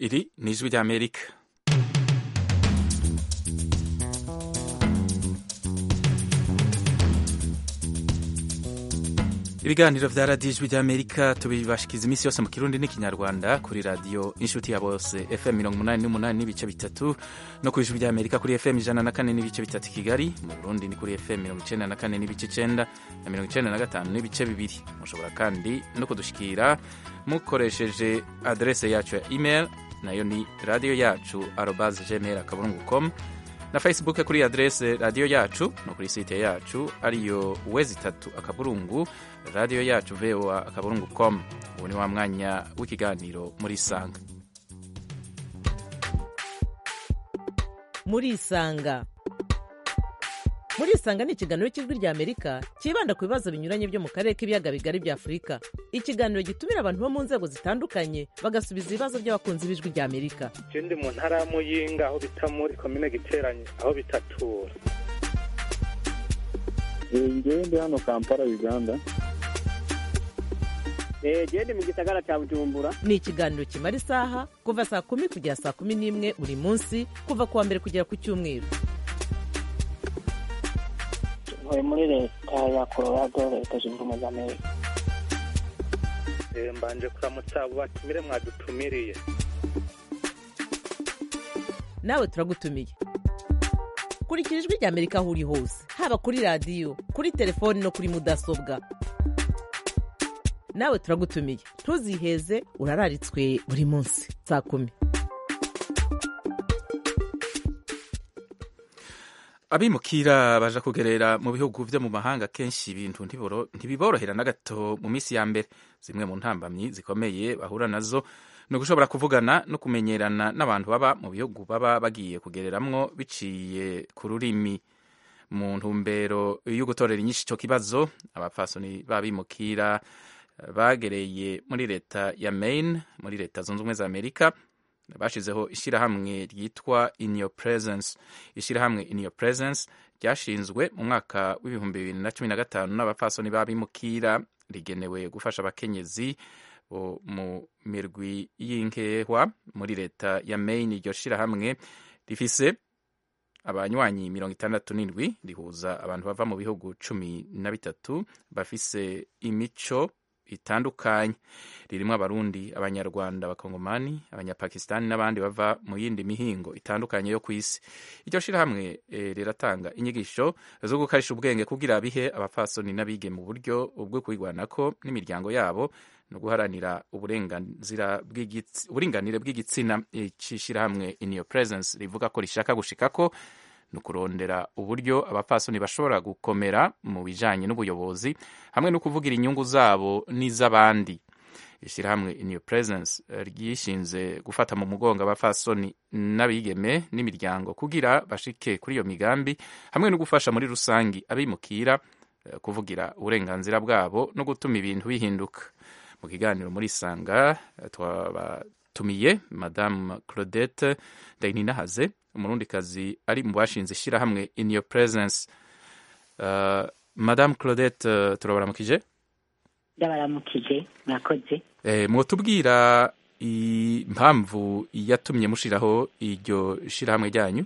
Iri ni ijwi ry'Amerika ibiganiro vya radiyo ijwi ry'amerika tubibashikiza iminsi yose mu kirundi n'ikinyarwanda kuri radiyo inshuti ya bose fm mirongo umunani n'umunani n'ibice bitatu no ku ijwi ry'amerika kuri fm ijana na kane n'ibice bitatu i kigali mu burundi ni kuri fm mirongo icenda na kane n'ibice icenda na mirongo icenda na gatanu n'ibice bibiri mushobora kandi no kudushikira mukoresheje adrese yacu ya email nayo ni radiyo yacu arobas gmail akaburungu com na facebook kuri adrese radiyo yacu no kuri site yacu ariyo wezi itatu akaburungu radiyo yacu voa akaburungu com ubu ni wa mwanya w'ikiganiro muri isanga muri isanga muri isanga ni ikiganiro cy'ijwi rya amerika cyibanda ku bibazo binyuranye byo mu karere k'ibiyaga bigari bya afurika ikiganiro gitumira abantu bo mu nzego zitandukanye bagasubiza ibibazo by'abakunzi b'ijwi rya amerika ndi mu ntara ya muyinga aho bita muri komine giteranye aho bitatura ngewe ndi hano kampala uganda gende mu gisagara cya bujumbura ni ikiganiro kimara isaha kuva saa kumi kugera saa kumi n'imwe buri munsi kuva ku wa mbere kugera ku cyumweru ntuye muri leta ya colorado leta zunze ubumwe za amerika mbanje kuramutsa abo batumire mwadutumiriye nawe turagutumiye kurikira ijwi rya amerika aho uri hose haba kuri radiyo kuri telefoni no kuri mudasobwa nawe turagutumiye ntuziheze urararitswe buri munsi saa kumi abimukira baja kugerera mu bihugu vyo mu mahanga kenshi ibintu ntibiborohera na gato mu minsi ya mbere zimwe mu ntambamyi zikomeye bahura nazo ni ugushobora kuvugana no kumenyerana n'abantu baba mu bihugu baba bagiye kugereramwo biciye ku rurimi mu ntumbero yo gutorera inyinshi ico kibazo abapfasoni b'abimukira bagereye muri leta ya Maine muri leta zunze ubumwe za Amerika bashizeho ishyirahamwe ryitwa in your presence ishyirahamwe in your presence ryashinzwe mu mwaka w'ibihumbi bibiri na cumi na gatanu n'abapfasoni b'abimukira rigenewe gufasha abakenyezi mu mirwi y'inkehwa muri leta ya Maine iryo shyirahamwe rifise abanywanyi mirongo itandatu n'indwi rihuza abantu bava mu bihugu cumi na bitatu bafise imico itandukanye ririmo abarundi abanyarwanda abakongomani abanyapakistani n'abandi bava mu yindi mihingo itandukanye yo ku isi iryo shirahamwe e, riratanga inyigisho zo gukarisha ubwenge kugira bihe abapfasoni n'abige mu buryo bwo kwigwanako n'imiryango yabo no guharanira uburinganire bw'igitsina icishirahamwe in your presence rivuga ko rishaka gushikako ni ukurondera uburyo abapfasoni bashobora gukomera mu bijanye n'ubuyobozi hamwe no kuvugira inyungu zabo n'iz'abandi ishyirahamwe in your presence ryishinze gufata mu mugongo abapfasoni n'abigeme n'imiryango kugira bashike kuri iyo migambi hamwe no gufasha muri rusangi abimukira kuvugira uburenganzira bwabo no gutuma ibintu bihinduka mu kiganiro muri sanga twabatumiye madamu claudette ndayininahaze umurundikazi ari mu bashinze ishyirahamwe in your presence uh, madame claudette uh, turabaramukije ndabaramukije mwakoze eh, mwotubwira impamvu yatumye mushiraho iryo shirahamwe ryanyu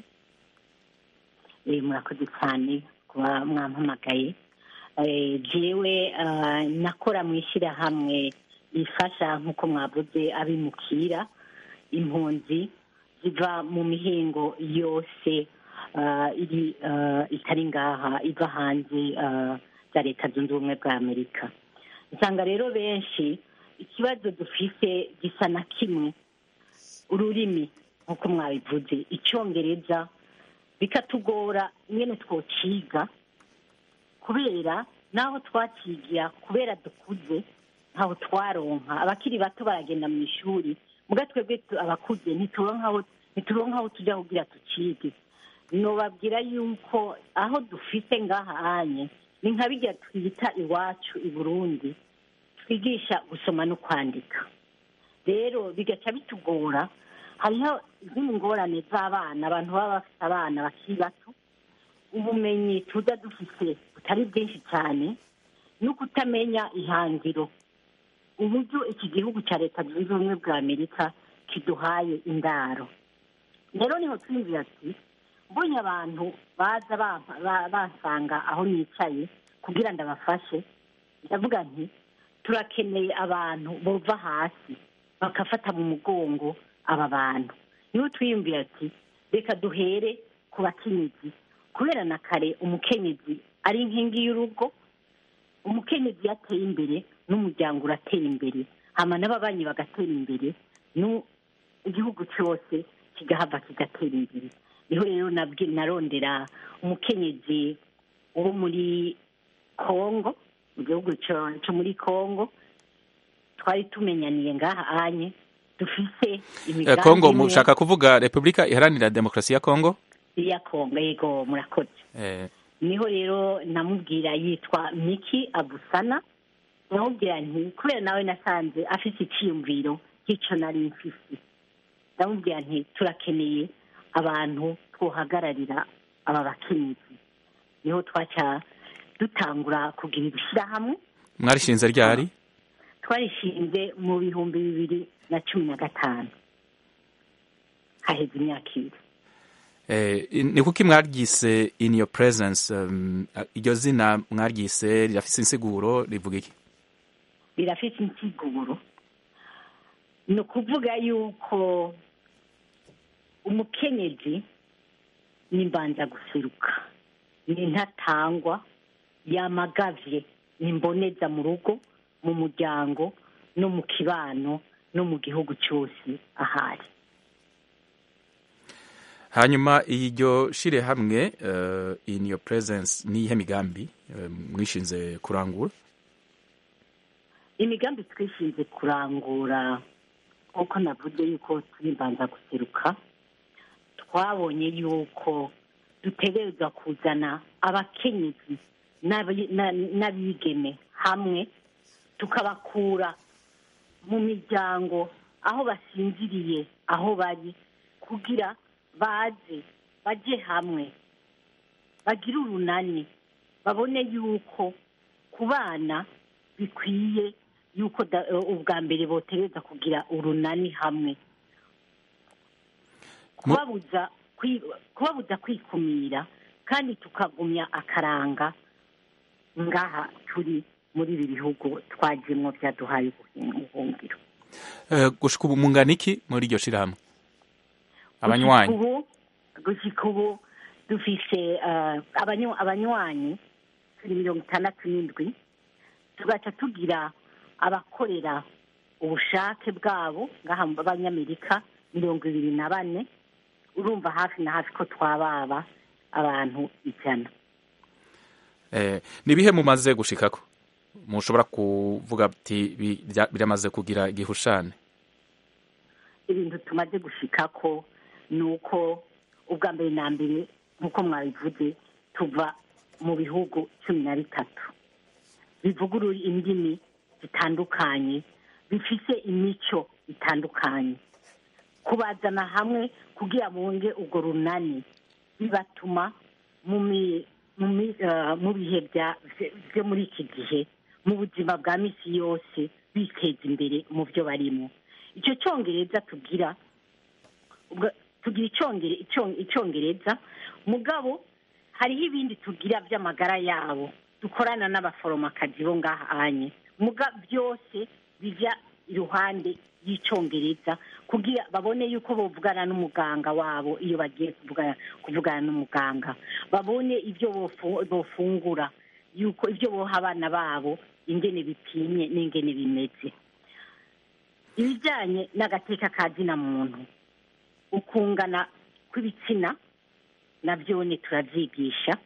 eh, murakoze cyane kuba mwampamagaye eh, jewe uh, nakora mu ishyirahamwe rifasha nk'uko mwavuze abimukira impunzi ziva mu mihingo yose iri itari ngaha iva hanze za leta zunze ubumwe bwa amerika usanga rero benshi ikibazo dufite gisa na kimwe ururimi nk'uko mwabivuze icyongereza bikatugora ingene twociga kubera n'aho twakigira kubera dukuze ntaho twaronka abakiri bato baragenda mu ishuri muga twebwe abakuze ntituronka aho tujya kugira tukige nobabwira yuko aho dufite ngaha anye ni nka bijya twita iwacu i burundi twigisha gusoma no kwandika rero bigaca bitugora hariho izindi ngorane z'abana abantu baba bafite abana bakiri bato ubumenyi tuza dufite butari bwinshi cyane no kutamenya ihangiro uburyo iki gihugu cya leta zunze ubumwe bwa amerika kiduhaye indaro rero niho twiyumvira ati mbonye abantu baza bampa- ba- bansanga aho nicaye kugira ngo abafashe ndavuga nti turakeneye abantu bova hasi bakafata mu mugongo aba bantu niho twiyumvira ati reka duhere ku bakenyezi kubera na kare umukenyezi ari inkingi y'urugo umukenyezi yateye imbere n'umuryango uratera imbere hama n'ababanyi bagatera imbere nu- igihugu cyose kigahava kigatera imbere niho rero nabwi- narondera umukenyezi wo muri kongo mu gihugu cyo cyo muri kongo twari tumenyaniye ngaha anye dufise Eh, imigambi kongo imwe mushaka kuvuga repubulika iharanira demokarasi ya kongo ya kongo yego murakoze Eh, niho rero namubwira yitwa miki abusana ndamubwira nti kubera nawe nasanze afite icyiyumviro nk'icyo nari mfise ndamubwira nti turakeneye abantu twohagararira aba bakenyezi niho twaca dutangura kugira ibishyirahamwe mwarishinze ryari twarishinze mu bihumbi bibiri na cumi na gatanu haheze imyaka ibiri Eh, ni kuki mwaryise in your presence um, iryo zina mwaryise rirafise insiguro rivuga iki rirafite insiguro ni ukuvuga yuko umukenyezi ni mbanza guseruka ni ntatangwa yamagavye ni mboneza mu rugo mu muryango no mu kibano no mu gihugu cyose ahari hanyuma iryo shire hamwe uh, in your presence ni ihe migambi uh, mwishinze kurangura imigambi twishinze kurangura nk'uko navuze yuko turi mbanza guseruka twabonye yuko dutegereza kuzana abakenyezi n'abi- na- n'abigeme hamwe tukabakura mu miryango aho basinziriye aho bari kugira baze bajye hamwe bagire urunani babone yuko ku bana bikwiye yuko da- ubwa mbere botereza kugira urunani hamwe kubabuza kwi- kubabuza kwikumira kandi tukagumya akaranga ngaha turi muri ibi bihugu twagiyemo byaduhaye ubuhungiro uh, gushika ubu mungana iki muri iryo shire hamwe abanywanyi Gushika ubu- gushika ubu dufise eh, abanyu- abanywanyi turi mirongo itandatu n'indwi tugaca tugira abakorera ubushake bwabo ngaha mu b'abanyamerika mirongo ibiri na bane urumva hafi na hafi ko twababa abantu ijana eh, ni ibihe mumaze gushikako mushobora kuvuga ati bi- bya- biramaze kugira igihushane ibintu tumaze gushikako ni uko ubwa mbere na mbere nk'uko mwabivuze tuva mu bihugu cumi na bitatu bivuga uru- indimi zitandukanye bifise imico itandukanye kubazana hamwe kugira bunge urwo runani bibatuma mu mi- mu mi- eh, mu bihe bya- vye- vyo muri iki gihe mu buzima bwa misi yose biteza imbere mu byo barimo icyo cyongereza tugira ubwo- tugira icyongere- icyo- icyongereza mugabo hariho ibindi tugira by'amagara yabo dukorana n'abaforomakazi bo ngaha anye muga byose bijya iruhande y'icyongereza kugira babone yuko bavugana n'umuganga wabo iyo bagiye kuvugana kuvugana n'umuganga babone ibyo bofu- bofungura yuko ibyo boha abana babo ingene bipimye n'ingene bimeze ibijyanye n'agateka ka zina muntu ukungana kw'ibitsina nabyo ne turavyigisha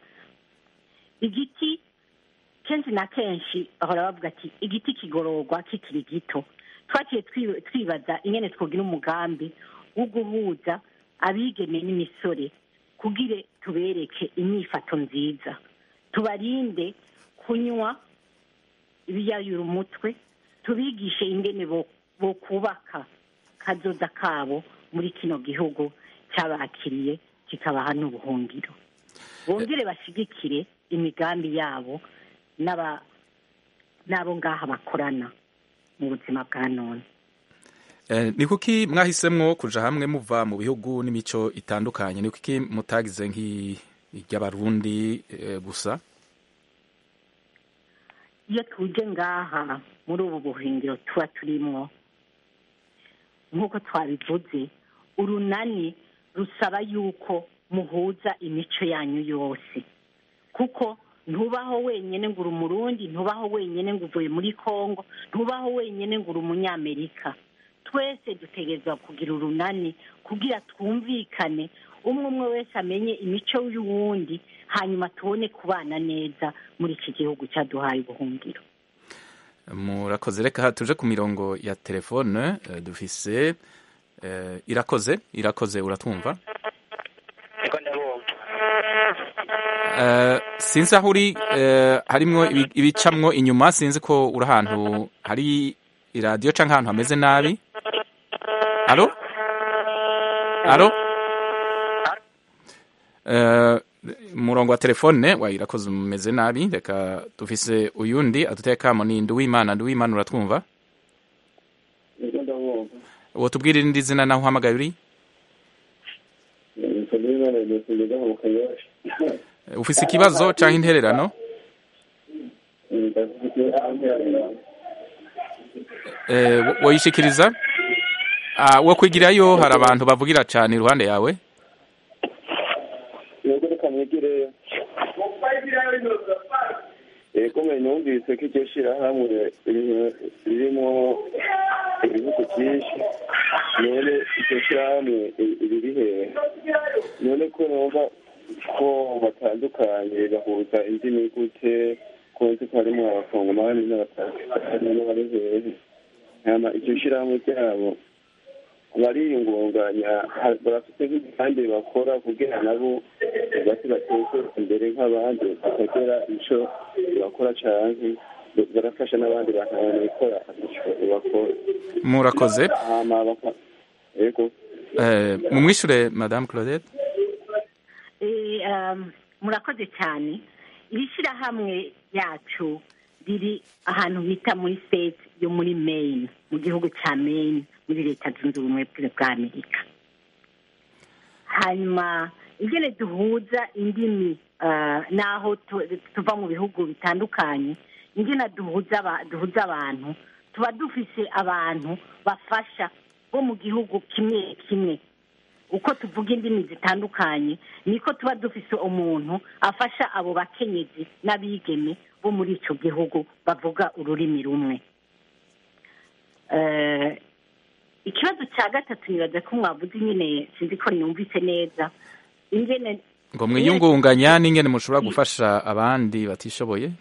igiti kenshi na kenshi bahora bavuga ati igiti kigororwa kikiri gito twaciye twi- twibaza ingene twogira umugambi wo guhuza abigeme n'imisore kugire tubereke imyifato nziza tubarinde kunywa ibiyayura umutwe tubigishe ingene bo- bokubaka kazoza kabo muri kino gihugu cyabakiriye kikabaha n'ubuhungiro bongere bashigikire imigambi yabo n'aba n'abo ngaha bakorana mu buzima bwa none Eh, ni kuki mwahisemwo kuja hamwe muva mu bihugu n'imico itandukanye ni kuki mutagize nk'iry'abarundi eh, gusa iyo tuje ngaha muri ubu buhingiro tuba turimwo nk'uko twabivuze urunani rusaba yuko muhuza imico yanyu yose kuko ntubaho wenyine ngo uri umurundi ntubaho wenyine ngo uvuye muri kongo ntubaho wenyine ngo uri umunyamerika twese dutegerezwa kugira urunani kugira twumvikane umwe umwe wese amenye imico y'uwundi hanyuma tubone kubana neza muri iki gihugu cyaduhaye ubuhungiro murakoze reka tuje ku mirongo ya telefone eh, dufise eh, irakoze irakoze uratwumva niko ndabumva Eh, sinzi aho uri eh, harimwo ibi- ibicamwo inyuma sinzi ko uri ahantu hari iradiyo canke ahantu hameze nabi alo alo Eh, umurongo wa telefone wayirakoze umeze nabi reka dufise uyundi adutekamo ni nduwimana nduwimana uratwumva niko ndabumva uwo tubwire irindi zina naho uhamagaye uri niko ndabimana ndetse ngeze mu kanyosha Eh, ufise ikibazo canke intererano ndafite Eh, wo- woyishikiriza Ah, wo kwigirayo hari abantu bavugira cane iruhande yawe yego reka mwigireyo yego mwe numvise ko iryo shirahamwe riri- ririmo ibihugu byinshi none iryo shirahamwe ri- riri hehe none ko numva ko batandukanye bahuza indimi gute ko nzi ko harimo abakongomani n'abatakani n'abari hehe hama iryo shirahamwe ryabo bariyungunganya ha- barafite nk'igihande bakora kugira nabo bati bateze imbere nk'abandi bakagira ico bakora canke barafasha n'abandi bantu babikora bakora murakoze hama baka yego Eh, mumwishure madame claudette Eh, um, murakoze cyane iri shyirahamwe yacu riri ahantu bita muri state yo muri maine mu gihugu cya maine muri leta zunze ubumwe bwa amerika hanyuma ingene duhuza indimi ah, n'aho tu- tuva mu bihugu bitandukanye ingene duhuza aba- duhuza abantu tuba dufise abantu bafasha bo mu gihugu kimwe kimwe uko tuvuga indimi zitandukanye niko tuba dufise umuntu afasha abo bakenyezi n'abigeme bo muri icyo gihugu bavuga ururimi rumwe Eh, ikibazo cya gatatu nibaza ko mwavuze nyine sinzi ko numvise neza ingene ngo mwiyungunganya n'ingene mushobora gufasha abandi batishoboye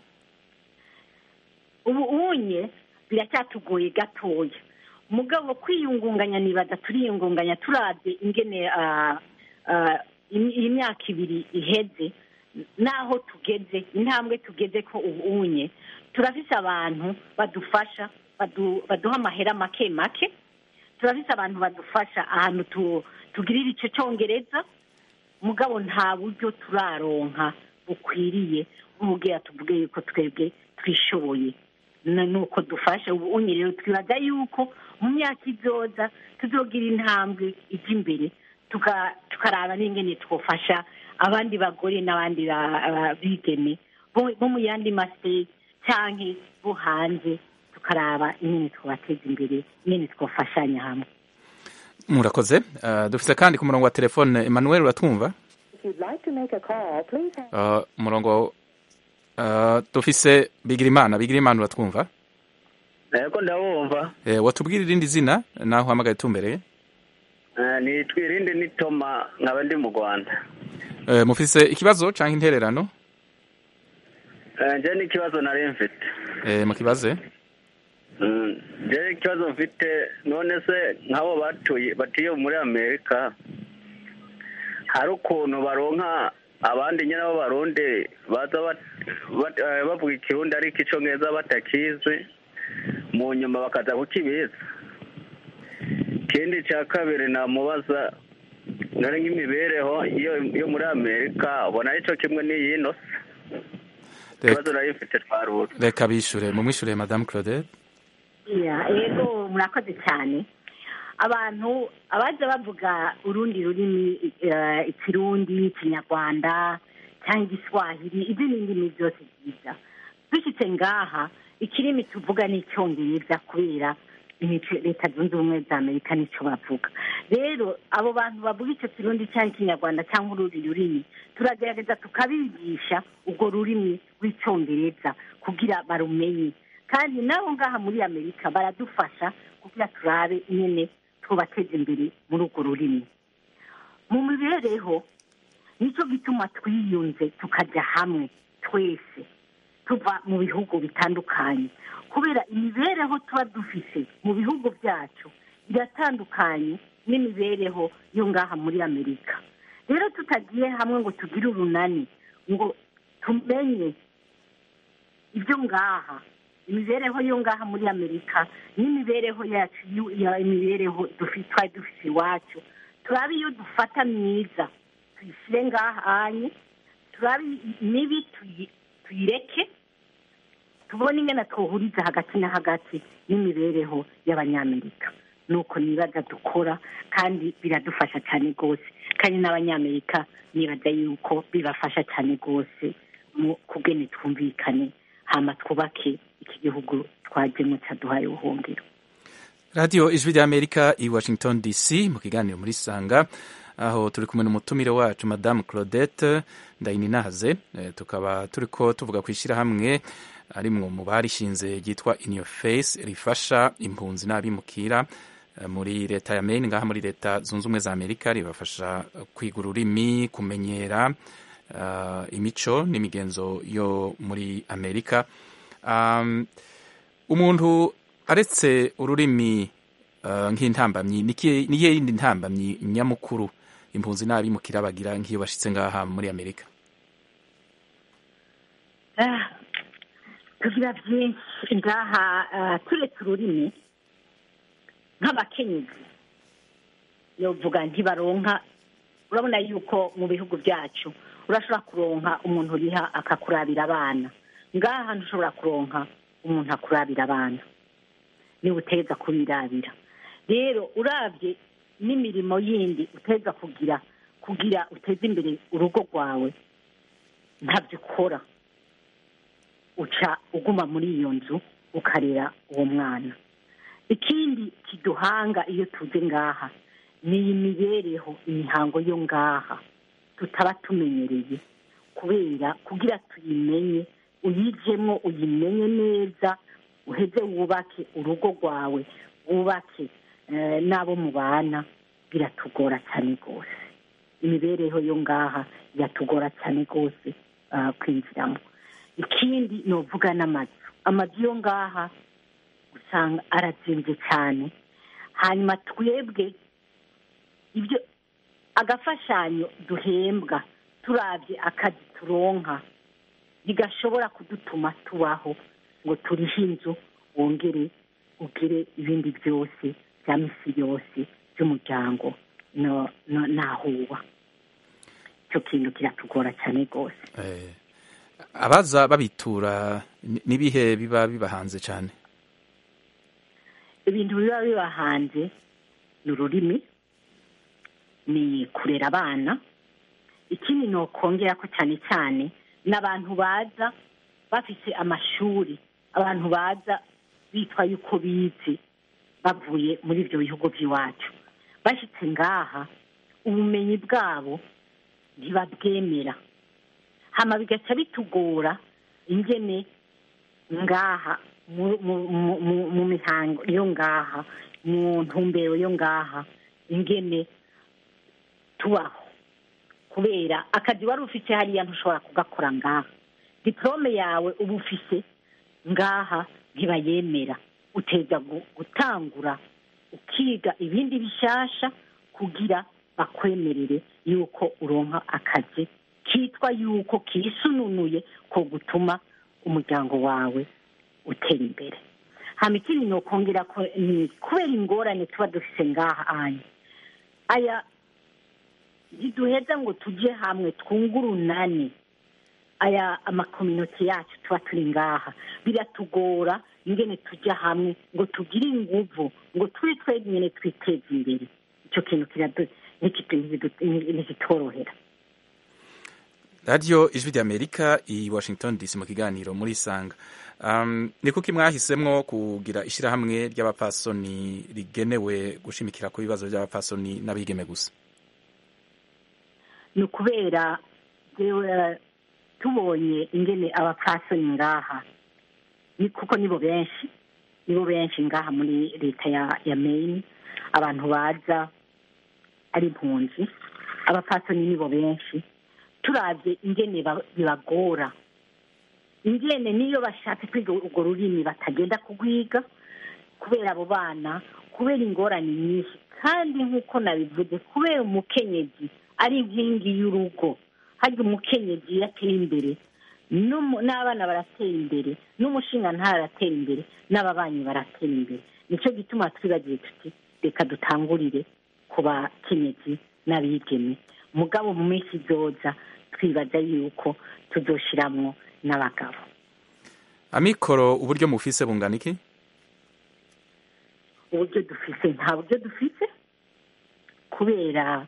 ubu unye biracyatugoye gatoya mugabo kwiyungunganya nibaza turiyungunganya turabye ingene ah, ah, im- iyi myaka ibiri iheze n'aho tugeze intambwe tugeze ko ubu unye turafise abantu badufasha badu- baduha amahera make make turafise abantu badufasha ahantu tu- tugirira icyo cyongereza mugabo nta buryo turaronka bukwiriye nk'ubwira tuvuge yuko twebwe twishoboye na- nuko dufasha ubu unye rero twibaza yuko mu myaka izoza tuzogira intambwe ijya imbere tuka- tukaraba n'ingene twofasha abandi bagore n'abandi ba- ba- bigeme bo bo mu yandi masiteti cyangwa bo hanze tukaraba ingene twabateza imbere ingene twafashanya hamwe murakoze Eh, dufise kandi ku murongo wa telefone emmanuel uratwumva If you'd like to make a call, please hang Eh, umurongo eh, dufise bigirimana bigirimana uratwumva yego ndabumva Eh, watubwira irindi zina naho uhamagaye tumbereye Eh, nitwa irindi ni toma nkaba ndi mu rwanda Eh, mufise ikibazo canke intererano Eh, nje n'ikibazo nari mfite Eh, mukibaze Mm, nje ikibazo mfite none se nk'abo batuye batuye muri amerika hari ukuntu baronka abandi nyine b'abarundi baza bat- bat- eh, bavuga ikirundi ariko icongereza batakizi mu nyuma bakaza kukibiza ikindi cya kabiri namubaza nari nk'imibereho yo yo muri amerika ubona ari cyo kimwe n'iyino se ikibazo nari mfite twarura reka bishure mumwishure madame claudette Ya, yego murakoze cyane abantu abaza bavuga urundi rurimi eh, ikirundi ikinyarwanda cyangwa igiswahili ibyo ni indimi byose byiza dushyitse ngaha ikirimi tuvuga ni icyongereza kubera imico- leta zunze ubumwe za amerika nicyo bavuga rero abo bantu bavuga icyo kirundi cyangwa ikinyarwanda cyangwa urundi rurimi turagerageza tukabigisha urwo rurimi rw'icyongereza kugira barumenye kandi nabo ngaha muri amerika baradufasha kugira turabe nyine tubateze imbere muri urwo rurimi mu mibereho nicyo gituma twiyunze tukajya hamwe twese tuva mu bihugu bitandukanye kubera imibereho tuba dufise mu bihugu byacu iratandukanye n'imibereho yo ngaha muri amerika rero tutagiye hamwe ngo tugire urunani ngo tumenye ibyo ngaha imibereho yo ngaha muri amerika n'imibereho yacu yu- ya imibereho dufi- twari dufite iwacu turabe iyo dufata myiza tuyishyire ngaha hanye turabe mibi tuyi- tuyireke tubone ingana twohuriza hagati na hagati n'imibereho y'abanyamerika nuko nibaza dukora kandi biradufasha cyane rwose kandi n'abanyamerika nibaza yuko bibafasha cyane rwose mu kugene twumvikane hama twubake iki gihugu twajyemo cyaduhaye ubuhungiro radiyo ijwi ry'amerika i washington dc mu kiganiro muri sanga aho turi kumwe n'umutumire wacu madamu claudette ndayininahaze Eh, tukaba turi ko tuvuga ku ishyirahamwe arimwo mu barishinze ryitwa in your face rifasha impunzi n'abimukira eh, muri leta ya maine ngaha muri leta zunze ubumwe za amerika ribafasha eh, kwiga ururimi kumenyera eh, imico n'imigenzo yo muri amerika Um, umuntu aretse ururimi uh, nk'intambamyi nikihe- niyihe yindi ntambamyi nyamukuru impunzi n'abimukira bagira nk'iyo bashitse ngaha muri amerika Ah, tugira byinshi ngaha ah, turetse ururimi nk'abakenyezi yovuga ntibaronka urabona yuko mu bihugu byacu urashobora kuronka umuntu uriha akakurabira abana ngaha ntushobora kuronka umuntu akurabira abana niba uteza kubirabira rero urabye n'imirimo yindi uteza kugira kugira uteze imbere urugo rwawe ntabyo ukora uca uguma muri iyo nzu ukarera uwo mwana ikindi kiduhanga iyo tuze ngaha ni iyi mibereho imihango yo ngaha tutaba tumenyereye kubera kugira tuyimenye uyijemo uyimenye neza uheze wubake urugo rwawe wubake eh, n'abo mubana biratugora cyane rwose imibereho yo ngaha iratugora cyane rwose ah, kwinjiramo ikindi ni uvuga n'amazu amazu yo ngaha usanga arazinze cyane hanyuma twebwe ibyo agafashanyo duhembwa turabye akazi turonka ntigashobora kudutuma tubaho ngo turihe inzu wongere ugire ibindi byose bya misi yose by'umuryango no- no- nahuba icyo kintu kiratugora cyane rwose eh, abaza babitura ni- nibihe biba bibahanze cyane ibintu biba biba hanze ni ururimi ni kurera abana ikindi ni ukongera ko cyane cyane n'abantu baza bafite amashuri abantu baza bitwa yuko bize bavuye muri ibyo bihugu by'iwacu bashyitse ngaha ubumenyi bwabo ntibabwemera hama bigaca bitugora ingene ngaha mu- mu- mu- mu- mu mihango yo ngaha mu ntumbero yo ngaha ingene tubaho kubera akazi wari ufite hariya ntushobora kugakora ngaha diporome yawe uba ufite ngaha ntibayemera uteza gu- gutangura ukiga ibindi bishasha kugira bakwemerere yuko uronka akazi kitwa yuko kisununuye ko gutuma umuryango wawe utera imbere hama ikindi ni ukongera ko ni kubera ingorane tuba dufite ngaha aya aya ntiduheza ngo tujye hamwe twunge urunani aya amakominoti yacu tuba turi ngaha biratugora ingene tujya hamwe ngo tugire inguvu ngo turi twebwe nyine twiteze imbere icyo kintu kiradu- ntikitu- ntikitu- ntikitorohera radiyo ijwi ry'amerika i washington dc mu kiganiro muri isanga um, ni kuki mwahisemwo kugira ishyirahamwe ry'abapfasoni rigenewe gushimikira ku bibazo by'abapfasoni n'abigeme gusa ni ukubera jewe tubonye ingene abapfasoni ngaha ni kuko nibo benshi nibo benshi ngaha muri leta ya ya Maine abantu baza ari impunzi abapfasoni nibo benshi turavye ingene ba- bibagora ingene niyo bashatse kwiga urwo rurimi batagenda kugwiga kubera abo bana kubera ingorane nyinshi kandi nk'uko nabivuze kubera umukenyezi ari inkingi y'urugo harya umukenyezi iyo ateye imbere n'umu- n'abana baratera imbere n'umushinga ntaratera imbere n'ababanyi baratera imbere nicyo gituma twibagiwe tuti reka dutangurire ku bakenyezi n'abigeme mugabo mu minsi izoza twibaza yuko tuzoshiramwo n'abagabo amikoro uburyo mufise bungana iki uburyo dufise nta buryo dufise kubera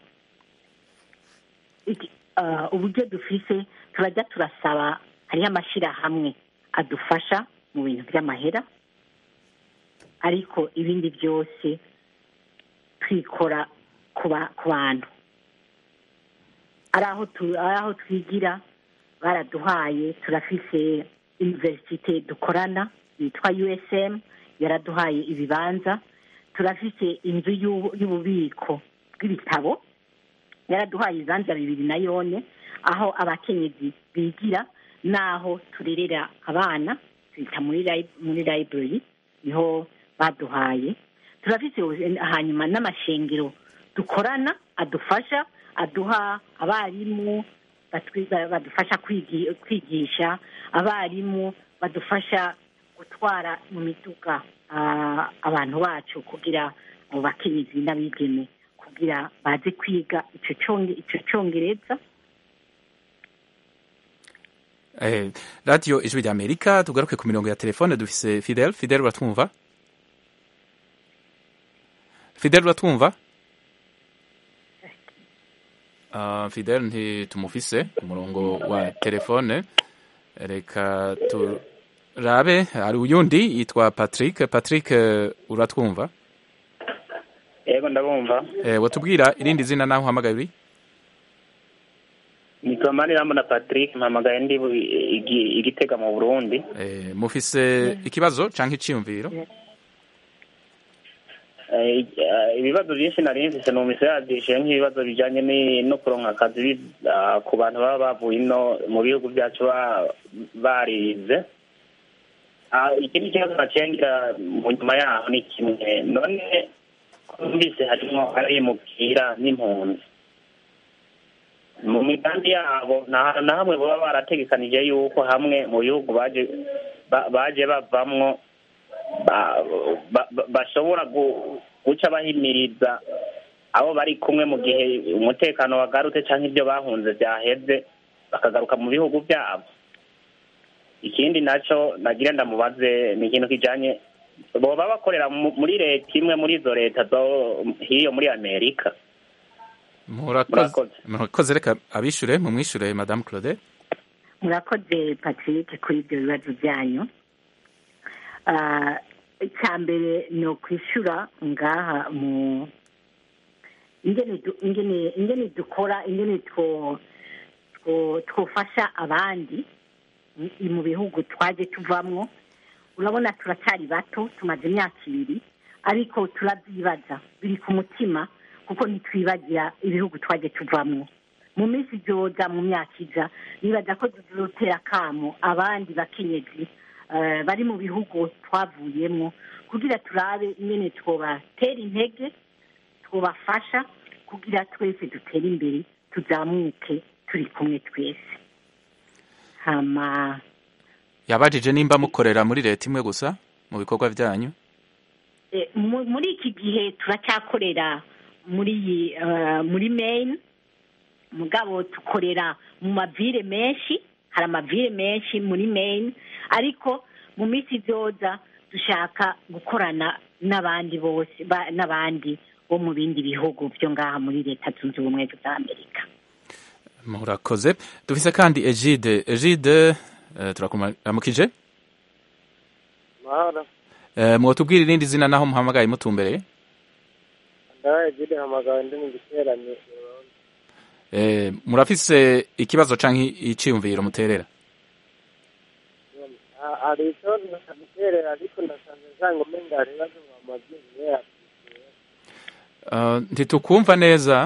iki- ah, uburyo dufise turajya turasaba hariho amashyirahamwe adufasha mu bintu by'amahera ariko ibindi byose twikora ku ba- ku bantu ari aho tu- ari aho twigira baraduhaye turafise universite dukorana yitwa usm yaraduhaye ibibanza turafise inzu y'ubu- y'ububiko bw'ibitabo yaraduhaye ibibanza bibiri na yone aho abakenyezi bigira n'aho turerera abana twita muri lib- muri library niho baduhaye turafise ubu- hanyuma n'amashengero dukorana adufasha aduha abarimu batwiga- badufasha kwigi- kwigisha abarimu badufasha gutwara mu miduga ah, abantu bacu kugira abo bakenyezi n'abigeme kugira baze kwiga ico conge- ico congereza eh, radiyo ijwi ry'amerika tugaruke ku mirongo ya telefone dufise fidel fidel uratwumva fidel uratwumva uh, fidel ntitumufise ku murongo wa telefone reka turabe hari uyundi yitwa patrick patrick eh, uratwumva yego ndabumva eh, watubwira irindi zina naho uhamagaye uri nitwa manirambona patrick mpamagaye ndi bu- igi- igitega mu burundi eh, mufise ikibazo canke iciyumviro Eh, eh, ibibazo byinshi nari mfise numvise yadishe nk'ibibazo bijanye ni- no kuronka akazi bi- ah, ku bantu baba bavuye ino mu bihugu byacu ba- barize Ah, ikindi kibazo nacengira mu nyuma yaho ni kimwe none numvise harimo abimukira n'impunzi mu migambi yabo nta na hamwe baba barategekanije yuko hamwe mu bihugu baje ba- baje bavamwo ba- ba- ba- bashobora gu- guca bahimiriza abo bari kumwe mu gihe umutekano wagarutse cyangwa ibyo bahunze byaheze bakagaruka mu bihugu byabo ikindi nacyo nagira ndamubaze ni ikintu kijanye boba bakorera mu- muri leta imwe muri izo leta zo hiyo muri amerika murakoze Murakoze. murakoze reka abishure mumwishure madame claude murakoze patrick kuri ibyo bibazo byanyu Ah, icya mbere ni ukwishyura ngaha mu ingene du- ingene ingene dukora ingene two two- twofasha abandi mu- mu bihugu twaje tuvamwo urabona turacyari bato tumaze imyaka ibiri ariko turabyibaza biri ku mutima kuko ntitwibagira ibihugu twaje tuvamwo mu minsi izoza mu myaka iza nibaza ko tuzotera akamo abandi bakenyezi eh, bari mu bihugu twavuyemo kugira turabe ingene twobatera intege twobafasha kugira twese dutere imbere tuzamuke turi kumwe twese hama yabajije nimba mukorera muri leta imwe gusa mu bikorwa byanyu Eh, mu- muri iki gihe turacyakorera muri iyi, eh, muri maine mugabo tukorera mu mavire menshi hari amavire menshi muri maine ariko mu minsi izoza dushaka gukorana n'abandi bose ba- n'abandi bo mu bindi bihugu byo ngaha muri leta zunze ubumwe za amerika murakoze dufise kandi egide egide eh, turakuramukije mahoro Eh, mwotubwira irindi zina naho muhamagaye mutumbereye ndabaye jide hamagawe ndi mu giterane Eh, murafise ikibazo canke iciyumviro muterera Ah, hari icyo nakaguterera ariko nasanze nsanga umenga hari ibibazo mwamaze igihe Uh, ntitukumva neza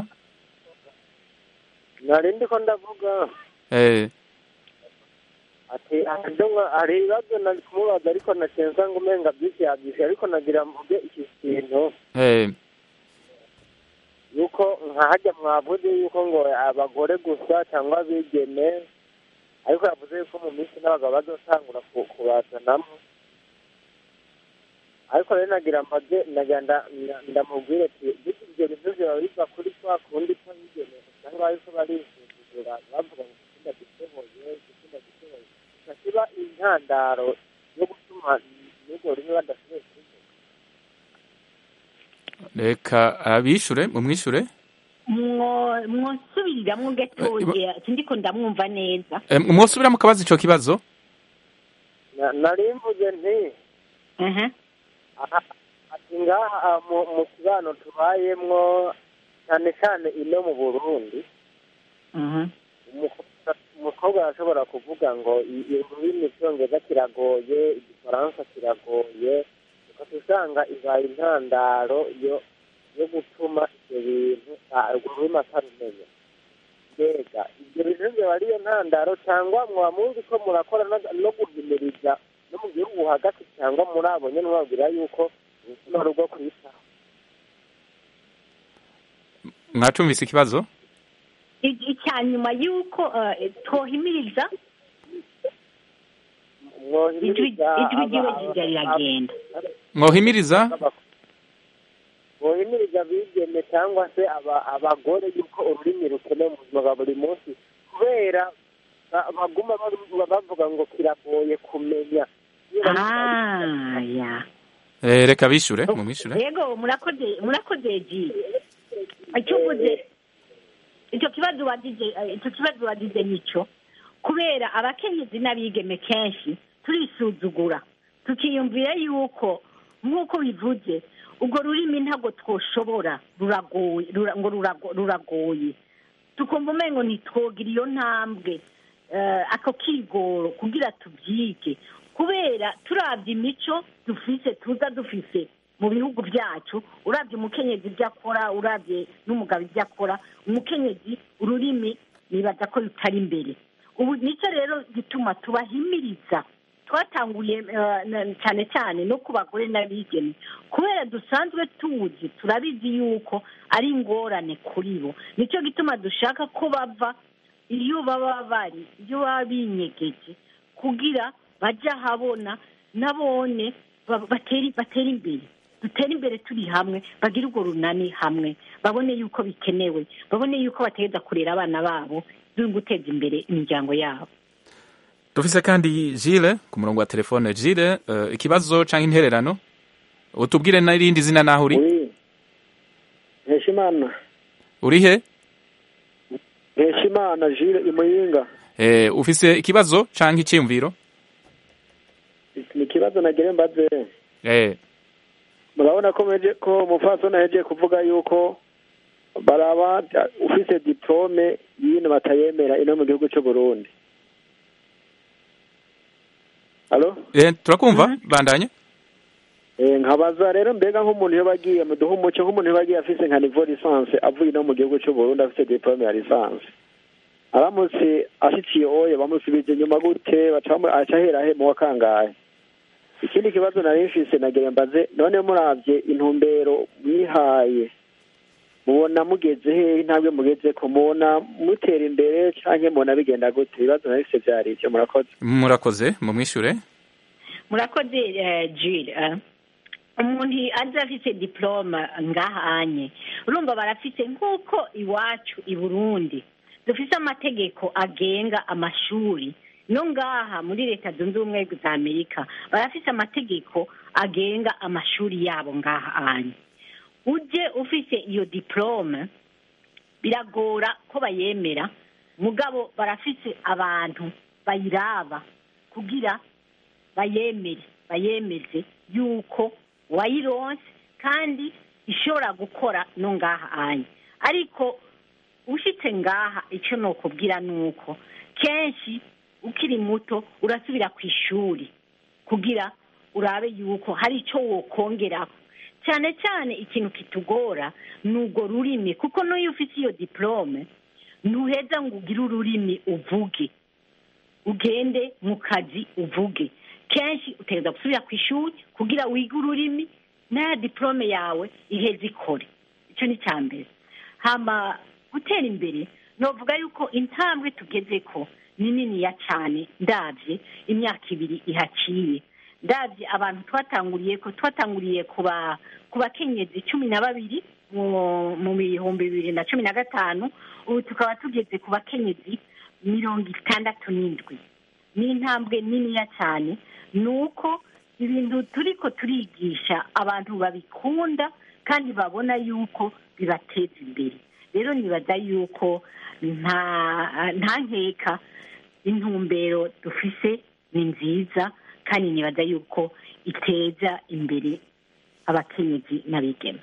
nari ndiko ndavuga eh, ati akadomo hari ibibazo nari kumubaza ariko naciye nsanga umenga byinshi yabyishe ariko nagira mvuge iki kintu eh, yuko nkahajya mwavuze yuko ngo abagore gusa cyangwa abigeme ariko yavuze yuko mu minsi n'abagabo bazotangura ku- kubazanamo ariko rero nagira amaze nagira nda- nda- ndamubwire ati bityo ibyo bintu biba biva kuri kwa kundi ko bigeme usanga ariko barisuzugura bavuga ngo igitsina gishoboye igitsina gishoboye gusa kiba intandaro yo gutuma n'urwo rumwe badashoboye kubivuga reka abishure mumwishure Mwo- mwosubiriramwo gatoya sindiko ndamwumva neza Eh, mwosubira mukabaza ico kibazo Na- nari mvuze nti aha aha ati ngaha mu mu kibano tubayemwo cyane cyane ino mu burundi aha umukobwa- umukobwa arashobora kuvuga ngo i- i- ururimi icyongereza kiragoye igifaransa kiragoye ukaba usanga ibaye intandaro yo yo gutuma ibyo bintu ah, urwo rurimi atarumenya mbega ibyo bintu byaba ariyo ntandaro cyangwa mwaba muzi ko murakora no- no guhimiriza no mu gihugu hagati cyangwa muri abo nyine mubabwira yuko ubuzima ari ubwo kwitaho mwacumvise ikibazo I- icya nyuma y'uko eh, twohimiriza ijwi mwohimiriza ijwi ryiwe aba- rirya riragenda mwohimiriza bohimiriza abigeme cyangwa se aba- abagore yuko ururimi rukenewe mu buzima bwa buri munsi kubera ba- baguma baru- bavuga ngo kiragoye kumenya ah ya Eh, reka bishure mumwishure yego murakoze murakoze ji icyo uvuze icyo kibazo wagize eh, icyo kibazo wagize nicyo kubera abakenyezi n'abigeme kenshi turisuzugura tukiyumvira yuko nk'uko bivuze urwo rurimi ntabwo twoshobora ruragoye rura- ngo rurago- ruragoye tukumva umengo ntitwogira iyo ntambwe eh, ako kigoro kugira tubyige kubera turabye imico dufise tuza dufise mu bihugu byacu urabye umukenyezi ibyo akora urabye n'umugabo ibyo akora umukenyezi ururimi nibaza ko rutari imbere ubu nicyo rero gituma tubahimiriza twatanguye eh, na- cyane cyane no ku bagore n'abigeme kubera dusanzwe tuzi turabizi yuko ari ingorane kuri bo nicyo gituma dushaka ko bava iyo baba bari iyo baba binyegeje kugira bajye ahabona nabone ba- batere batere imbere dutere imbere turi hamwe bagire urwo runani hamwe babone yuko bikenewe babone yuko bategeza kurera abana babo no guteza imbere imiryango yabo dufise kandi Gilles ku murongo wa telefone Gilles eh, ikibazo canke intererano utubwire n'irindi zina naho uri Nkeshimana urihe Nkeshimana Jire imuyinga eh, ufise ikibazo canke iciyumviro ni ikibazo nagire mbaze eh, murabona ko meje ko umupfasoni ahejeje kuvuga yuko baraba ufise diplome y'ibintu batayemera ino mu gihugu cy'u Burundi Halo? eh, turakumva bandanye Eh, nkabaza rero mbega nk'umuntu iyo bagiye muduha umuco nk'umuntu iyo bagiye afise nka niveau licence avuye no mu gihugu cy'u Burundi afise diplome ya licence aramutse ashiciye oye bamusubije inyuma gute baca bamu- aca ahera he mu wa kangahe ikindi kibazo nari mfise nagira mbaze none muravye intumbero mwihaye mubona mugeze hehe intambwe mugeze ko mubona mutera imbere canke mubona bigenda gute ibibazo nari mfise vyari ivyo murakoze murakoze mumwishure murakoze eh, Jill eh. umuntu aje afise diploma ngahanye urumva barafise nk'uko iwacu i burundi dufise amategeko agenga amashuri no ngaha muri leta zunze ubumwe za amerika barafise amategeko agenga amashuri yabo ngaha anye uje ufise iyo diporome biragora ko bayemera mugabo barafise abantu bayiraba kugira bayemere bayemeze yuko wayironse kandi ishobora gukora no ngaha anye ariko ushitse ngaha icyo nokubwira ni uko kenshi ukiri muto urasubira ku ishuri kugira urabe yuko hari icyo wokongeraho cyane cyane ikintu kitugora ni urwo rurimi kuko n'iyo ufite iyo diporome ntuheza ngo ugire ururimi uvuge ugende mu kazi uvuge kenshi utegereza gusubira ku ishuri kugira wige ururimi n'aya diporome yawe iheze ikore icyo ni icya mbere hama gutera imbere novuga yuko intambwe tugeze ko ni niniya cyane ndabye imyaka ibiri ihaciye ndabye abantu twatanguriye ko twatanguriye ku bakenyezi cumi na babiri mu bihumbi bibiri na cumi na gatanu ubu tukaba tugeze ku bakenyezi mirongo itandatu n'indwi ni intambwe niniya cyane ni uko ibintu turi ko turigisha abantu babikunda kandi babona yuko bibateza imbere rero nibaza yuko nta nkeka intumbero dufise ni nziza kandi nibaza yuko iteza imbere abakenyezi n'abigeme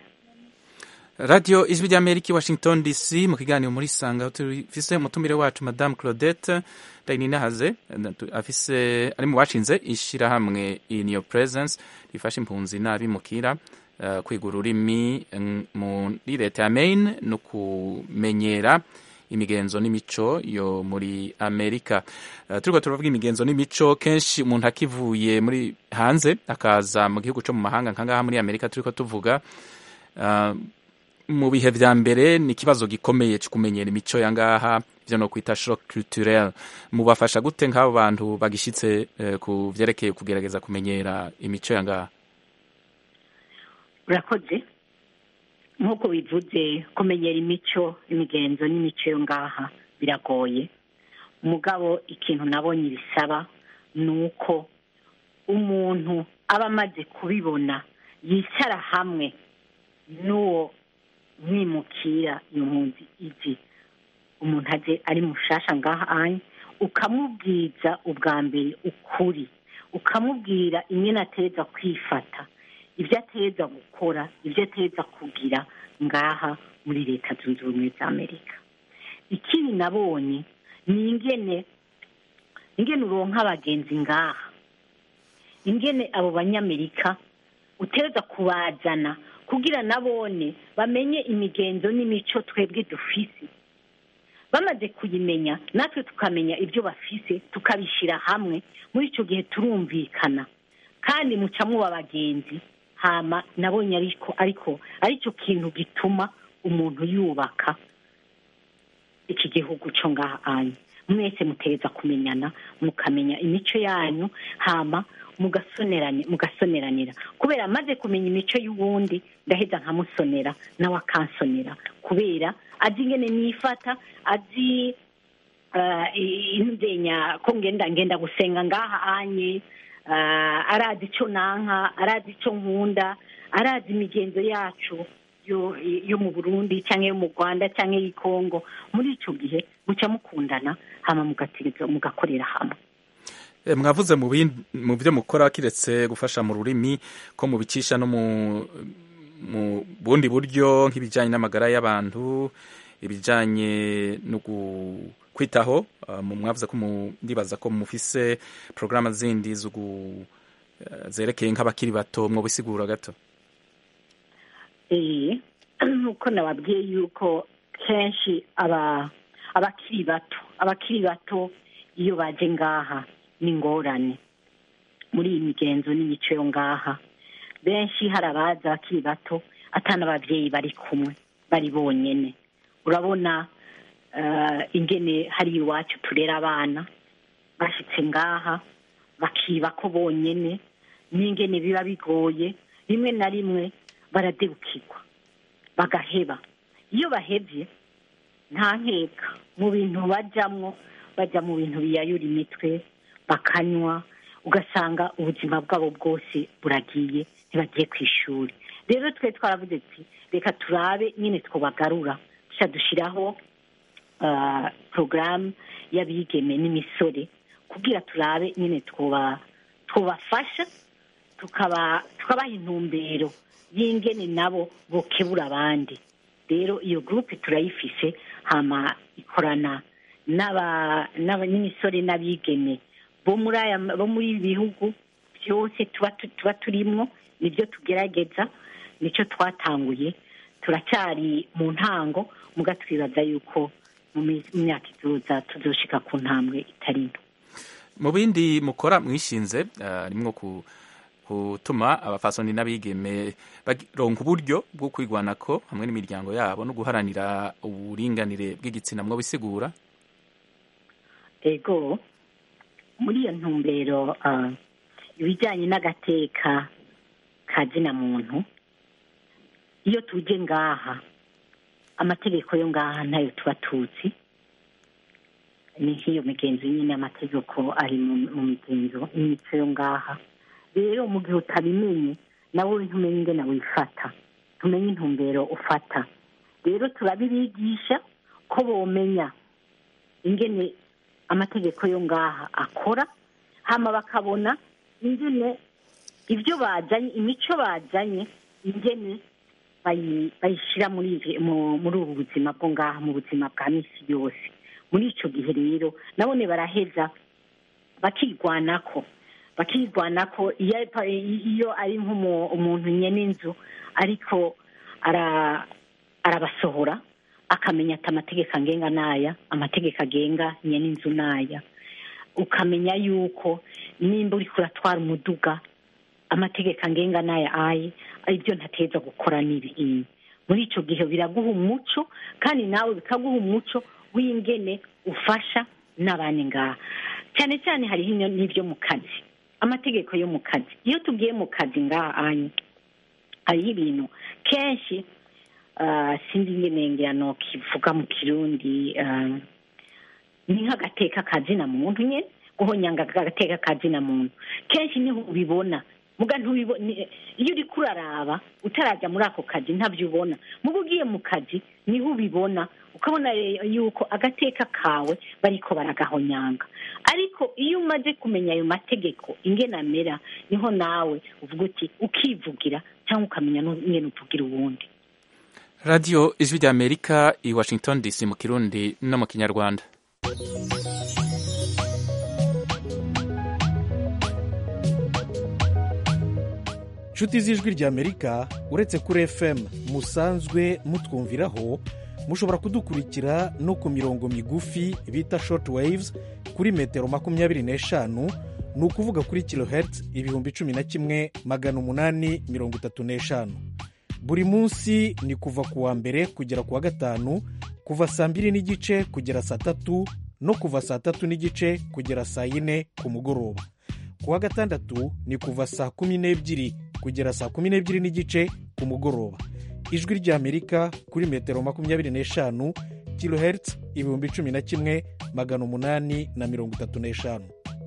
radiyo ijwi ry'amerika i washington dc mu kiganiro muri sanga tufise umutumire wacu madamu claudette ndayininahaze afise ari mu bashinze ishyirahamwe in your presence rifasha impunzi n'abimukira uh, kwiga ururimi muri leta ya maine no kumenyera imigenzo n'imico yo muri amerika uh, turiko turavuga imigenzo n'imico kenshi umuntu akivuye muri hanze akaza mu gihugu co mu mahanga nkangaha muri amerika turiko tuvuga uh, mu bihe vya mbere ni ikibazo gikomeye cyo kumenyera imico ya ngaha ivyo no kwita shock culturel mubafasha gute nk'abo bantu bagishitse uh, ku vyerekeye kugerageza kumenyera imico ya ngaha urakoze nk'uko bivuze kumenyera imico imigenzo n'imico yo ngaha biragoye umugabo ikintu nabonye bisaba ni uko umuntu aba amaze kubibona yicara hamwe n'uwo mwimukira iyo mpunzi izi umuntu aje ari mushasha ngaha anye ukamubwiza ubwa mbere ukuri ukamubwira ingene ateza kwifata ibyo ateza gukora ibyo ateza kugira ngaha muri leta zunze ubumwe za amerika ikindi nabonye ni ingene ingene uronka abagenzi ngaha ingene abo banyamerika uteza kubazana kugira nabone bamenye imigenzo n'imico twebwe dufise bamaze kuyimenya natwe tukamenya ibyo bafise tukabishyira hamwe muri icyo gihe turumvikana kandi muca muba abagenzi hama nabonye ariko ariko aricyo kintu gituma umuntu yubaka iki gihugu cyo ngaha anyu mwese muteza kumenyana mukamenya imico yanyu hama mugasoneranira kubera amaze kumenya imico y'uwundi ndaheza nkamusonera nawe akansonera kubera azi ingene nifata azi indenya ko ngenda ngenda gusenga ngaha anye arazi icyo nanka arazi icyo nkunda arazi imigenzo yacu yo mu burundi cyangwa yo mu rwanda cyangwa y'i kongo muri icyo gihe muca mukundana hama mugakorera hamwe mwavuze mu byo mukora kiretse gufasha mu rurimi ko mubicisha no mu bundi buryo nk'ibijyanye n'amagara y'abantu ibijyanye no kwitaho mwavuze ko ndibaza ko mufise porogaramu zindi zerekeye nk'abakiri bato mwobisigura gato nk'uko nababwiye yuko kenshi abakiri bato abakiri bato iyo baje ngaha ni ingorane muri iyi migenzo n'imico yo ngaha benshi hari abaza bakiri bato atana ababyeyi bari kumwe bari bonyine urabona ingene hari iwacu turera abana bashyitse ngaha bakiba ko bonyine n'ingene biba bigoye rimwe na rimwe baradebukirwa bagaheba iyo bahebye nta nkeka mu bintu bajyamo bajya mu bintu biyayura imitwe bakanywa ugasanga ubuzima bwabo bwose buragiye ntibagiye ku ishuri rero twe twaravuze ati reka turabe nyine twobagarura duca dushyiraho ah, porogaramu y'abigeme n'imisore kugira turabe nyine twoba twobafasha tukaba tukabaha intumbero y'ingene nabo bokebura abandi rero iyo gurupe turayifise hama ikorana n'aba- n'aba- n'imisore n'abigeme bo muri aya bo muri ibi bihugu byose tuba tu- tuba turimwo nibyo tugerageza nicyo twatanguye turacyari mu ntango muga twibaza yuko mu mi- mu myaka izoza tuzoshika ku ntambwe itari nto mu bindi mukora mwishinze ah, harimwo ku gutuma abafasoni n'abigeme baronka uburyo bwo kwigwanako hamwe n'imiryango yabo no guharanira uburinganire bw'igitsina mwo bisigura ego muri iyo ntumbero ah, ibijyanye n'agateka ka zina muntu iyo tuje ngaha amategeko yo ngaha ntayo tuba tuzi ni nk'iyo migenzo nyine amategeko ari mu mu migenzo n'imico yo ngaha rero mu gihe utabimenye nawe ntumenye ingene wifata ntumenye intumbero ufata rero turabibigisha ko bomenya ingene amategeko yo ngaha akora hama bakabona ingene ibyo bajanye imico bajanye ingene bayi- bayishyira muri izi- mu- muri ubu buzima bwo ngaha mu buzima bwa misi yose muri icyo gihe rero nabone baraheza bakigwanako bakigwanako iyo ari- iyo ari nk'umuntu nyene inzu ariko ara- arabasohora akamenya ati amategeko angenga n'aya amategeko agenga nyene inzu n'aya ukamenya yuko nimba uriko uratwara umuduga amategeko angenga n'aya aye ibyo ntateza gukora n'ibi ibi muri ico gihe biraguha umuco kandi nawe bikaguha umuco w'ingene ufasha n'abandi ngaha cyane cyane hariho inyo- n'ibyo mu kazi amategeko yo mu kazi iyo tugiye mu kazi ngaha anye hariho ibintu kenshi ah, sinzi ingene ngira nokivuga mu kirundi ah, ni nk'agateka kazina muntu nyine guhonyanga agateka kazina muntu kenshi niho ubibona muga ntubibona ni- iyo uriko uraraba utarajya muri ako kazi ntabyo ubona muga ugiye mu kazi niho ubibona ukabona rero yuko agateka kawe bariko baragahonyanga ariko iyo umaze kumenya ayo mategeko ingene amera niho nawe uvuga uti ukivugira cyangwa ukamenya n'ingene uvugira uwundi radiyo ijwi rya amerika i washington dc mu kirundi no mu kinyarwanda nshuti z'ijwi ry'amerika uretse kuri fm musanzwe mutwumviraho mushobora kudukurikira no ku mirongo migufi bita short waves kuri metero makumyabiri n'eshanu ni ukuvuga kuri kilohertz ibihumbi cumi na kimwe magana umunani mirongo itatu n'eshanu buri munsi ni kuva ku wa mbere kugera ku wa gatanu kuva saa mbiri n'igice kugera saa tatu no kuva saa tatu n'igice kugera saa yine ku mugoroba ku wa gatandatu ni kuva saa kumi n'ebyiri kugera saa kumi n'ebyiri n'igice ku mugoroba ijwi ry'amerika kuri metero makumyabiri n'eshanu kilohertz ibihumbi cumi na kimwe magana umunani na mirongo itatu n'eshanu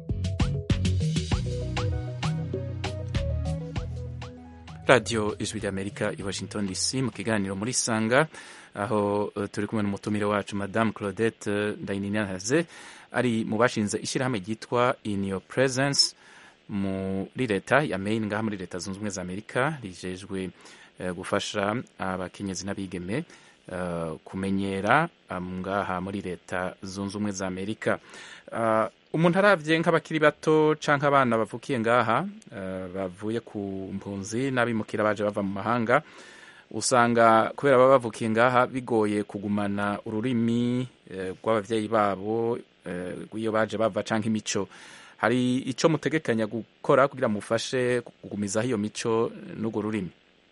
radiyo ijwi rya amerika i washington dc mu kiganiro muri sanga aho eh, turi kumwe n'umutumire wacu madamu claudette ndayininahaze ari mu bashinze ishyirahamwe ryitwa in your presence muri leta ya maine ngaha muri leta zunze ubumwe za amerika rijejwe eh, gufasha abakenyezi n'abigeme eh, kumenyera ah, ngaha muri leta zunze ubumwe za amerika Ah, umuntu arabye nk'abakiri bato canke abana bavukiye ngaha eh, bavuye ku mpunzi n'abimukira baje bava mu mahanga usanga kubera baba bavukiye ngaha bigoye kugumana ururimi eh, rw'abavyeyi babo eh, iyo baje bava canke imico hari ico mutegekanya gukora kugira mufashe kugumizaho iyo mico n'urwo rurimi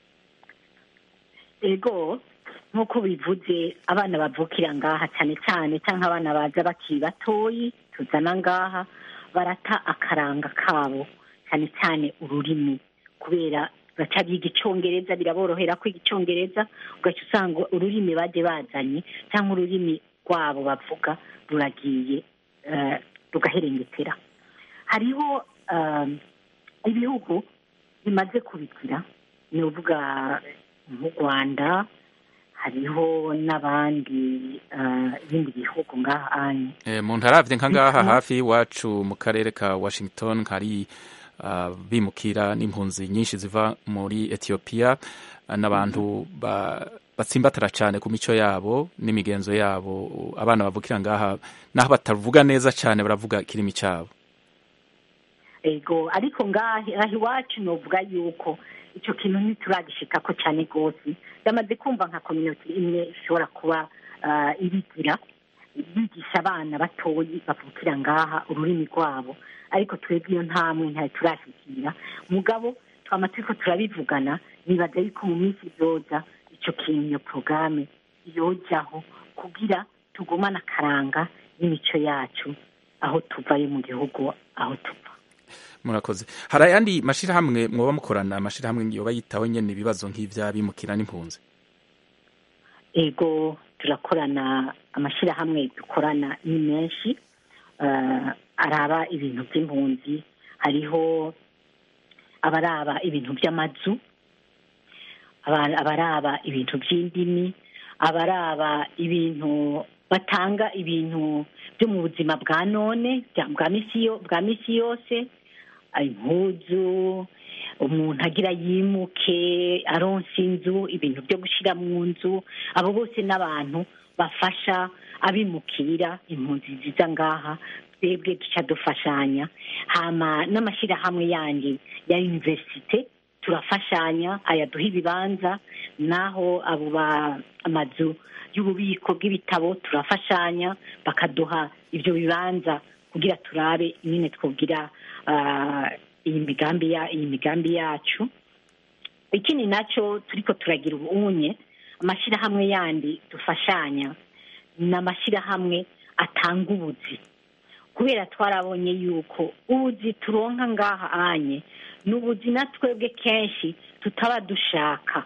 ego nk'uko bivuze abana bavukira ngaha cyane cyane cyangwa abana baza bakiri batoyi tuzana ngaha barata akaranga kabo cyane cyane ururimi kubera baca biga icyongereza biraborohera kwiga icyongereza ugaca usanga ururimi baje bazanye cyangwa ururimi rwabo bavuga ruragiye eh, rugaherengetera hariho um, ibihugu bimaze kubigira ni uvuga nk'u rwanda hariho n'abandi uh, ibindi bihugu ngaha anye Eh, mu ntaravye nka ngaha Bituma- hafi iwacu mu karere ka washington hari ah, bimukira n'impunzi nyinshi ziva muri etiyopiya ah, n'abantu ba- batsimbatara cyane ku mico yabo n'imigenzo yabo abana bavukira ngaha naho batavuga neza cyane baravuga ikirimi cyabo ego ariko ngaha aha iwacu novuga yuko icyo kintu ntituragishikako cyane rwose yamaze kumva nka kominote imwe ishobora kuba ah, ibigira bigisha abana batoyi bavukira ngaha ururimi rwabo ariko twebwe iyo ntamwe ntayo turashyikira mugabo twama turiko turabivugana nibaza yuko mu minsi izoza icyo kintu iyo porogaramu yojaho kugira tugumane akaranga n'imico yacu aho tuvayo mu gihugu aho tuva murakoze hari ayandi mashirahamwe mwoba mukorana amashirahamwe yoba yitaho nyene ibibazo nk'ivy'abimukira n'impunzi ego turakorana amashyirahamwe dukorana ni menshi eh, araba ibintu by'impunzi hariho abaraba ibintu by'amazu aba- abaraba ibintu by'indimi abaraba ibintu batanga ibintu byo mu buzima bwa none bya- bwa misi yo- bwa misi yose impuzu umuntu agira yimuke aronsa inzu ibintu byo gushyira mu nzu abo bose n'abantu bafasha abimukira impunzi ziza ngaha twebwe duca dufashanya hama n'amashyirahamwe yandi ya universite turafashanya ayaduha ibibanza naho abo ba amazu y'ububiko bw'ibitabo turafashanya bakaduha ibyo bibanza kugira turabe nyine twogira ah, iyi migambi ya iyi migambi yacu ikindi nacyo turiko turagira ubunye amashyirahamwe yandi dufashanya ni amashyirahamwe atanga ubuzi kubera twarabonye yuko ubuzi turonka ngaha anye ni ubuzi na twebwe kenshi tutaba dushaka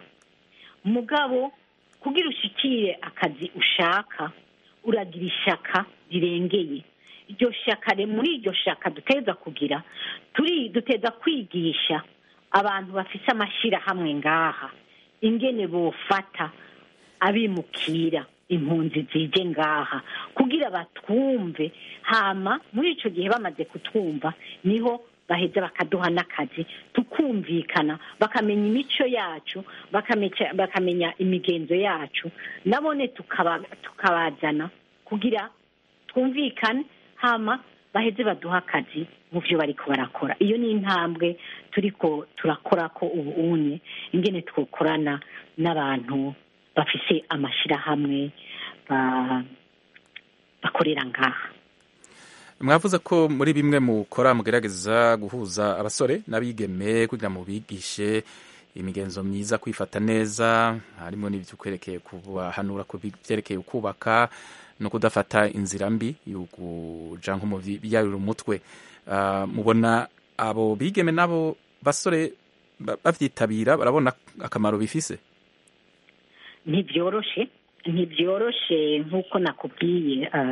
mugabo kugira ushikire akazi ushaka uragira ishaka rirengeye iryo shaka re- muri iryo shaka duteza kugira turi duteza kwigisha abantu bafise amashyirahamwe ngaha ingene bofata abimukira impunzi zije ngaha kugira batwumve hama muri ico gihe bamaze kutwumva niho baheza bakaduha n'akazi tukumvikana bakamenya imico yacu bakamenya, bakamenya imigenzo yacu nabone tukaba, tukabazana kugira twumvikane hama baheze baduha akazi mu byo bariko barakora iyo ni intambwe turiko turakora ko ubu unye ingene twokorana n'abantu bafise amashirahamwe ba- bakorera ngaha mwavuze ko muri bimwe mukora mugerageza guhuza abasore n'abigeme kugira ngo bigishe imigenzo myiza kwifata neza harimo n'ibyo kwerekeye kubahanura ku byerekeye kubaka no kudafata inzira mbi yo kuja nko mu biyarura umutwe Ah, mubona abo bigeme n'abo basore ba- bavyitabira barabona akamaro bifise ntibyoroshe ntibyoroshe nk'uko nakubwiye ah,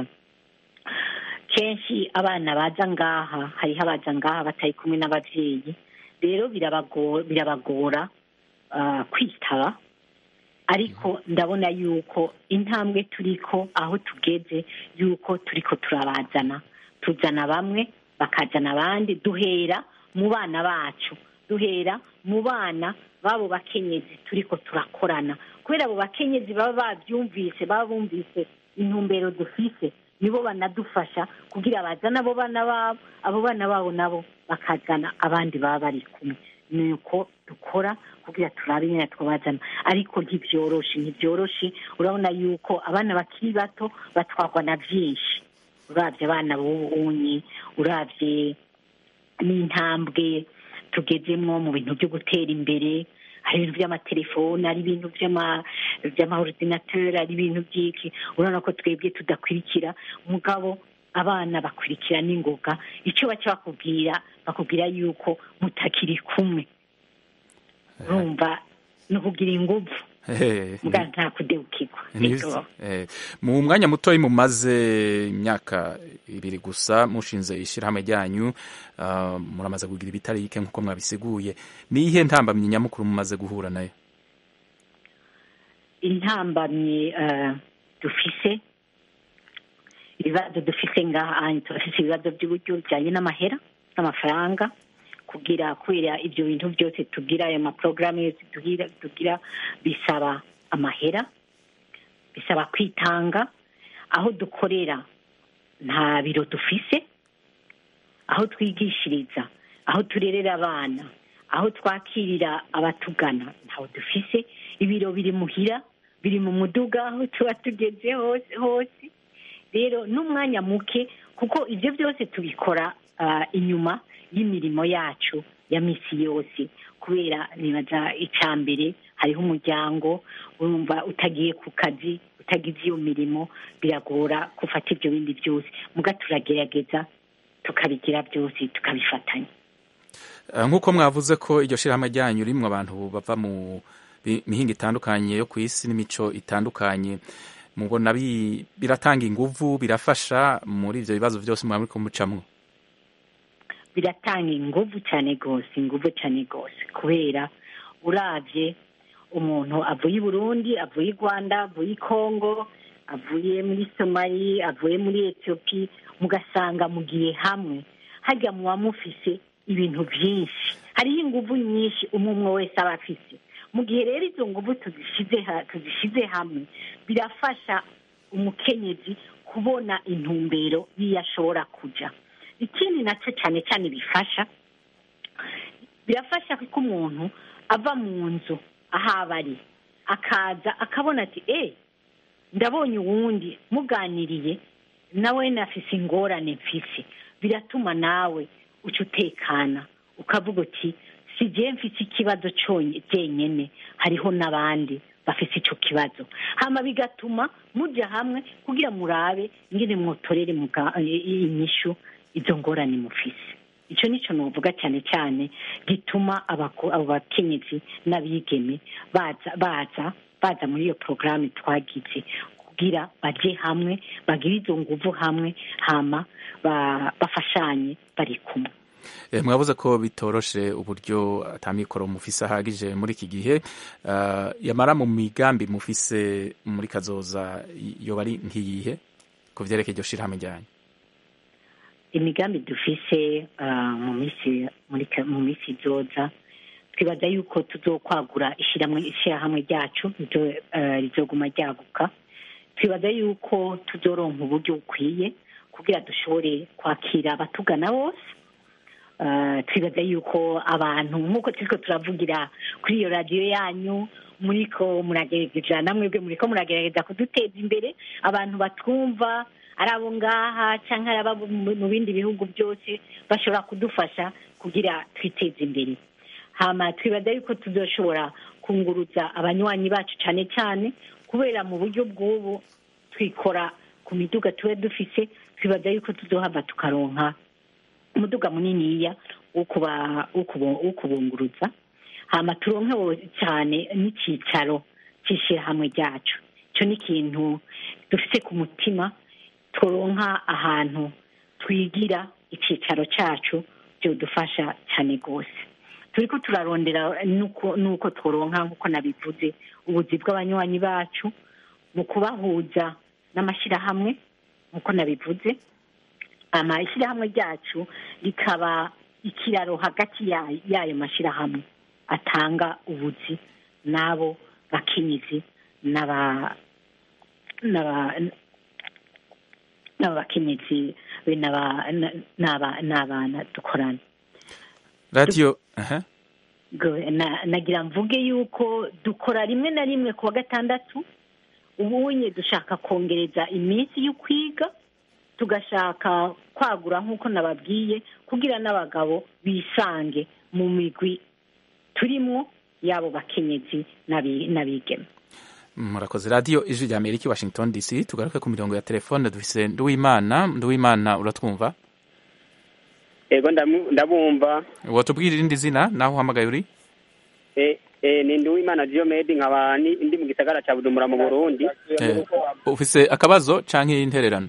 kenshi abana baza ngaha hariho abaza ngaha batari kumwe n'ababyeyi rero birabago- birabagora ah, kwitaba ariko ndabona yuko intambwe turiko aho tugeze yuko turiko turabazana tuzana bamwe bakazana abandi duhera mu bana bacu duhera mu bana b'abo bakenyezi turiko turakorana kubera abo bakenyezi baba babyumvise baba bumvise intumbero dufise nibo banadufasha kugira bazane abo bana babo abo bana babo nabo bakazana abandi baba bari kumwe ni uko dukora kugira turabe nyine twabazana ariko ntibyoroshe ntibyoroshe urabona yuko abana bakiri bato batwarwa na byinshi urabye abana b'ubunyi urabye n'intambwe tugezemwo mu bintu byo gutera imbere hari ibintu by'amatelefone hari ibintu by'ama- by'amaordinateur hari ibintu by'iki urabona ko twebwe tudakurikira mugabo abana bakurikira n'ingoga icyo baca bakubwira bakubwira yuko mutakiri kumwe urumva ni ukugira inguvu Eh, muga nta kudebukirwa Ni- Ego. eh, mu mwanya mutoyi mumaze imyaka ibiri gusa mushinze ishyirahamwe ryanyu ah, muramaze kugira ibitari bike nk'uko mwabisiguye ni iyihe ntambamyi nyamukuru mumaze guhura nayo intambamyi eh, dufise ibibazo dufise ngaha turafise ibibazo by'uburyo bijyanye n'amahera n'amafaranga kugira kubera ibyo bintu byose tugira ayo maporogaramu yose tugira tugira bisaba amahera bisaba kwitanga aho dukorera nta biro dufise aho twigishiriza aho turerera abana aho twakirira abatugana ntaho dufise ibiro biri muhira biri mu muduga aho tuba tugeze hose hose rero n'umwanya muke kuko ibyo byose tubikora ah, inyuma y'imirimo yacu ya misi yose kubera nibaza icya mbere hariho umuryango urumva utagiye ku kazi utagize iyo mirimo biragora gufata ibyo bindi byose muga turagerageza tukabigira byose tukabifatanya Ah, nk'uko mwavuze ko iryo shyirahamwe ryanyu rimwe abantu bava mu bi- mihinga itandukanye yo ku isi n'imico itandukanye mubona bi- biratanga inguvu birafasha muri ibyo bibazo byose mwaba muriko mucamwo biratanga inguvu cyane rwose inguvu cyane rwose kubera urabye umuntu avuye i burundi avuye i rwanda avuye i kongo avuye muri somali avuye muri etiyopi mugasanga mugiye hamwe hajya muba mufise ibintu byinshi hariho inguvu nyinshi umwe umwe wese aba afise mu gihe rero izo nguvu tuzishyize ha- tuzishyize hamwe birafasha umukenyezi kubona intumbero y'iyo ashobora kujya ikindi nacyo cyane cyane bifasha birafasha ko umuntu ava mu nzu aho aba ari akaza akabona ati eee ndabonye uwundi muganiriye nawe nafise ingorane mfise biratuma nawe uca utekana ukavuga uti si jye mfise ikibazo cyonye jyenyene hariho n'abandi bafise icyo kibazo hama bigatuma mujya hamwe kugira murabe ingene mwotorere muga- inyishu izo ngorane mufise icyo nicyo nuvuga cyane cyane gituma abako- abo bakenyezi n'abigeme baza baza baza muri iyo porogaramu twagize kugira bajye hamwe bagire izo nguvu hamwe hama ba- bafashanye bari kumwe Eh, mwavuze ko bitoroshe uburyo atamikoro mufise ahagije muri iki gihe Ah, yamara mu migambi mufise muri kazoza yoba ari nk'iyihe ku vyerekeye iryo shirahamwe ryanyu imigambi dufise ah, mu minsi muri ka- mu minsi izoza twibaza yuko tuzokwagura ishyirahamwe ishyirahamwe ryacu rizo- eh, rizoguma ryaguka twibaza yuko tuzoronka uburyo bukwiye kugira dushobore kwakira abatugana bose Ah, twibaza yuko abantu nk'uko turiko turavugira kuri iyo radiyo yanyu muriko muragerageza namwebwe muriko muragerageza kuduteza imbere abantu batwumva ari abo ngaha cyangwa ari abo mu mu bindi bihugu byose bashobora kudufasha kugira twiteze imbere hama twibaza yuko tuzoshobora kunguruza abanywanyi bacu cyane cyane kubera mu buryo bw'ubu twikora ku miduga tuba dufise twibaza yuko tuzohava tukaronka umuduga muniniya wo kuba- wo kubu- wo kubunguruza hama turonke wo- cyane n'icyicaro cy'ishyirahamwe ryacu icyo ni ikintu dufite ku mutima turonka ahantu twigira icyicaro cyacu byodufasha cyane rwose turi ko turarondera nuko nuko tworonka nk'uko nabivuze ubuzi bw'abanywanyi bacu mu kubahuza n'amashyirahamwe nk'uko nabivuze amashyirahamwe ryacu rikaba ikiraro hagati ya- y'ayo mashyirahamwe atanga ubuzi n'abo bakenyezi n'aba n'aba n'aba bakenyezi be n'aba- n'aba- n'abana dukorana radiyo aha Go- na- nagira mvuge yuko dukora rimwe na rimwe ku wa gatandatu ubunye dushaka kongereza iminsi yo kwiga tugashaka kwagura nk'uko nababwiye kugira n'abagabo bisange mu migwi turimo y'abo bakenyezi n'abi- n'abigeme murakoze radiyo ijwi rya amerika i washington dc tugaruke ku mirongo ya telefone dufise nduwimana nduwimana uratwumva ego ndamu- ndabumva wotubwira irindi zina naho uhamagaye uri Eh, eh, ni Nduwimana Diomede nkaba ni- ndi mu gisagara ca Bujumbura mu Burundi Eh, ufise akabazo canke intererano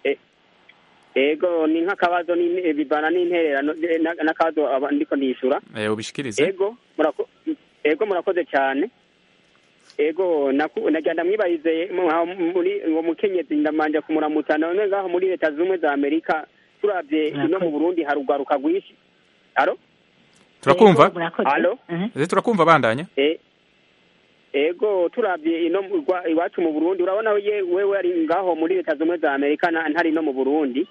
ego ni nk'akabazo ni- eh, bivana n'intererano eh, na- n'akabazo aba- ndiko ndishura Eh, ubishikirize ego murako ego murakoze cyane ego naku- nagenda mwibarize mu- aho muri uwo mukenyezi ndamanje kumuramutsa none ngaho muri leta zumwe za amerika turavye ino mu burundi hari urwaruka rwinshi alo turakumva alo Eh, turakumva bandanya E- ego turavye ino mu rwa- iwacu mu burundi urabona ye wewe ari ngaho muri leta zumwe za amerika na- ntari no mu burundi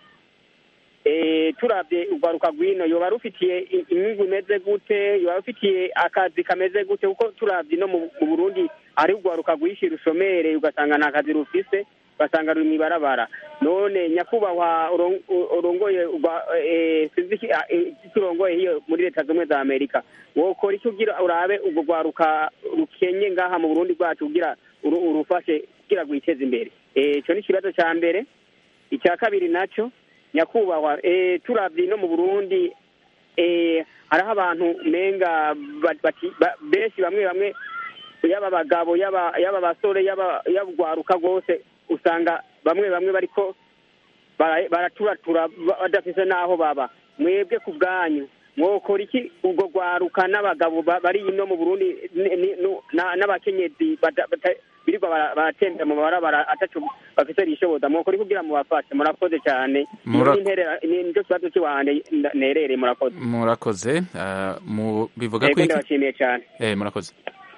e, turavye urwaruka rwino yoba rufitiye i- inyungu imeze gute yoba rufitiye akazi kameze gute kuko turavye no mu mu burundi ari urwaruka rwishi rushomere ugasanga nta kazi rufise ugasanga ruri mw'ibarabara none nyakubahwa uron- u- urongoye urwa- eh, sinzi iki- ah, eh, iki urongoye hiyo muri leta zumwe za amerika wokora iki kugira urabe urwo rwaruka rukenye ngaha mu burundi bwacu kugira uru- urufashe kugira rwiteze imbere Eh, ico ni ikibazo ca mbere icya kabiri naco nyakubahwa eh, turavye no mu burundi eh, hariho abantu menga ba- bati- ba- benshi bamwe bamwe yaba abagabo yaba yaba abasore yaba yaba urwaruka rwose usanga bamwe bamwe bariko bara- baraturatura ba- badafise n'aho baba mwebwe ku bwanyu mwokora iki ubwo rwaruka n'abagabo ba- bari ino mu burundi ni- ni- nu- na- n'abakenyezi bata- bata- birirwa bara- baratembera mu mabarabara ataco bafise rishoboza mwokora iki kugira mubafashe murakoze cyane Mura- Ni interera- ni nicyo kibazo cy'iwanje nda- nerere murakoze murakoze ah, mu bivuga Ego ko iki ndabashimiye cyane eh murakoze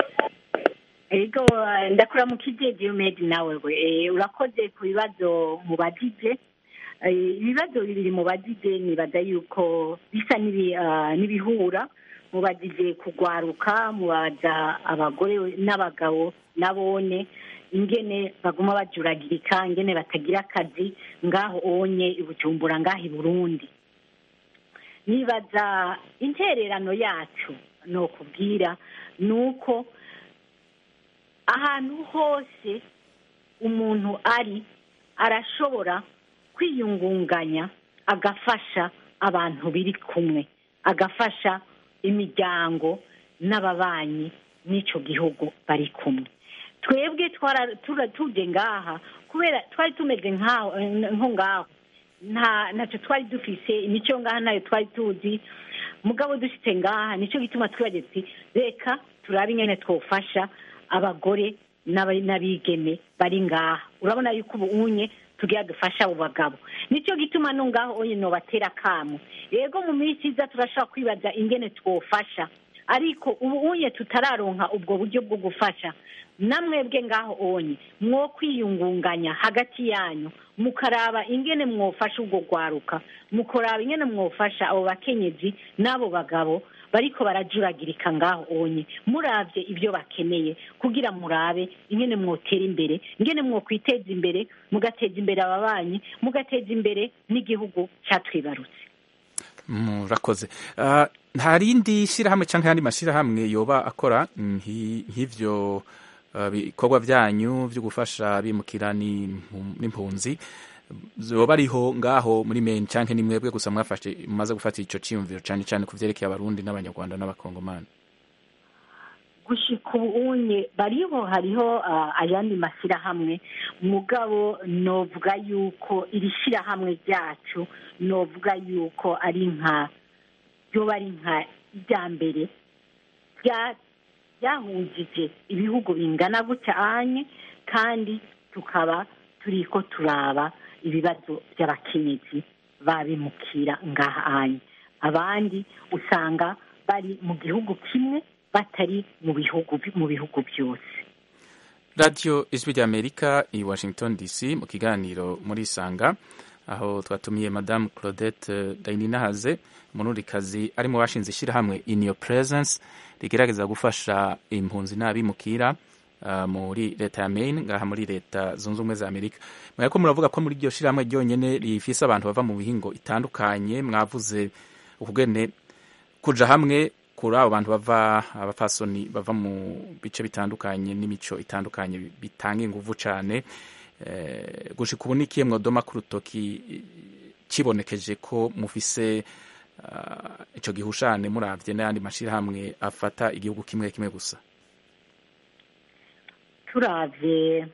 ego ndakura mu kijedi umedi nawe we Eh, urakoze ku bibazo mubajije Eh, ibibazo bibiri mubajije nibaza yuko bisa n'ibi- ah, n'ibihura mubajije kugwaruka mubaza abagore n'abagabo nabone ingene baguma bajuragirika ingene batagira akazi ngaho onye i bujumbura ngaho i burundi nibaza intererano yacu ni ukubwira ni uko ahantu hose umuntu ari arashobora kwiyungunganya agafasha abantu biri kumwe agafasha imiryango n'ababanyi n'icyo gihugu bari kumwe twebwe twara- tura- tuje ngaha kubera twari tumeze nkaho nko ngaho nta ntacyo twari dufise imico ngaha nayo twari tuzi mugabo dufite ngaha nicyo gituma twibagiwe tuti reka turabe ingene twofasha abagore n'aba- n'abigeme bari ngaha urabona yuko ubu unye tugira dufasha abo bagabo nicyo gituma no ngaho onye nobatera akamu yego mu minsi iza turashobora kwibaza ingene twofasha ariko ubu unye tutararonka ubwo buryo bwo gufasha namwebwe ngaho onye mwo kwiyungunganya hagati yanyu mukaraba ingene mwofasha ubwo rwaruka mukaraba ingene mwofasha abo bakenyezi n'abo bagabo bariko barajuragirika ngaho onye muravye ibyo bakeneye kugira murabe ingene mwotera imbere ingene mwokwiteza imbere mugateza imbere ababanyi mugateza imbere n'igihugu catwibarutse murakoze Ah, nta rindi shyirahamwe cyangwa ayandi mashyirahamwe yoba akora nki- nk'ivyo ah, bikorwa byanyu byo gufasha bimukira n'impu- n'impunzi zoba ariho ngaho muri meni cyangwa ni mwebwe gusa mwafashe mumaze gufata ico ciyumviro cyane cyane ku vyerekeye abarundi n'abanyarwanda n'abakongomani gushika ubu unye bariho hariho ah, ayandi mashyirahamwe mugabo novuga yuko iri shyirahamwe ryacu novuga yuko ari nka ryoba ari nka irya mbere rya- ryahujije ibihugu bingana gutya anye kandi tukaba turiko turaba ibibazo by'abakenyezi babimukira ngaha anye abandi usanga bari mu gihugu kimwe batari mu bihugu mu bihugu byose radiyo ijwi ry'amerika i washington dc mu kiganiro muri isanga aho twatumiye madamu claudette dayininahaze umurundikazi arimo bashinze ishyirahamwe in your presence rigerageza gufasha impunzi n'abimukira uh, muri leta ya maine ngaha muri leta zunze ubumwe za amerika mwari ko muravuga ko muri iryo shyirahamwe ryonyine rifise abantu bava mu bihingo itandukanye mwavuze ukugene kuja hamwe kuri abo bantu bava abapfasoni bava mu bice bitandukanye n'imico itandukanye bitanga inguvu cyane eh, gushika ubu nikiye mwodoma ku rutoki kibonekeje ko mufise uh, ico gihushane muravye n'ayandi mashirahamwe afata igihugu kimwe kimwe gusa turavye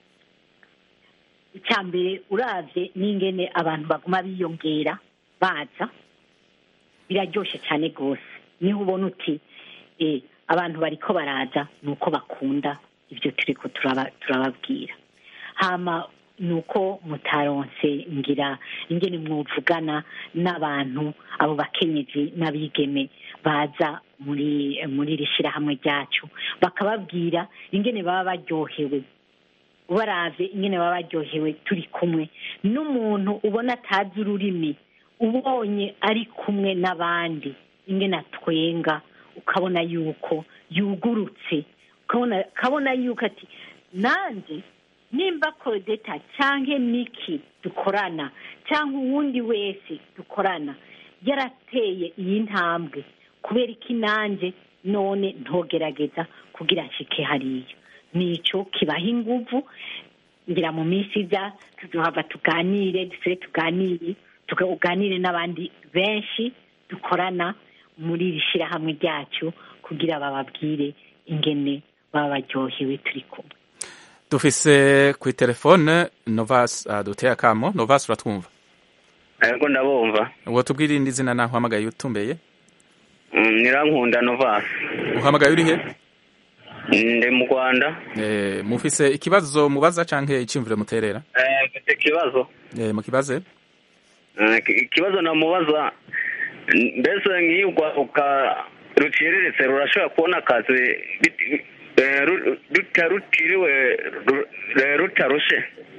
icya mbere uravye n'ingene abantu baguma biyongera baza biraryoshe cyane rwose niho ubona uti eh, abantu bariko baraza ni uko bakunda ibyo turiko turaba- turababwira hama ni uko mutaronse ngira ingene mwuvugana n'abantu abo bakenyezi n'abigeme baza muri muri iri shyirahamwe ryacu bakababwira ingene baba baryohewe baravye ingene baba baryohewe turi kumwe n'umuntu ubona atazi ururimi ubonye ari kumwe n'abandi ingene atwenga ukabona yuko yugurutse ukabona ukabona yuko ati nanjye nimba kodeta cyangwa miki dukorana cyangwa uwundi wese dukorana yarateye iyi ntambwe kubera iki nanjye none ntogerageza kugira nshike hariya nicyo kibaha inguvu ngira mu minsi iza tuzohava tuganire dusubire tuganire tuganire n'abandi benshi dukorana muri iri shyirahamwe ryacu kugira bababwire ingene baba baryohewe turi kumwe dufise kuri telefone novas uh, duteye akamo novas uratwumva yego ndabumva uwo tubwire irindi zina naho uhamagaye utumbeye Mm, nirankunda novasi uhamagaye urihe ndi mu rwanda eh, mufise ikibazo mubaza canke iciyumviro muterera Eh, mfite ikibazo eh, mukibaze Eh, ki- ikibazo namubaza n- mbese nk'iyo urwaruka ruciriritse rurashobora kubona akazi bit- eh, ru- ruta- rutiriwe ru- eh, rutarushe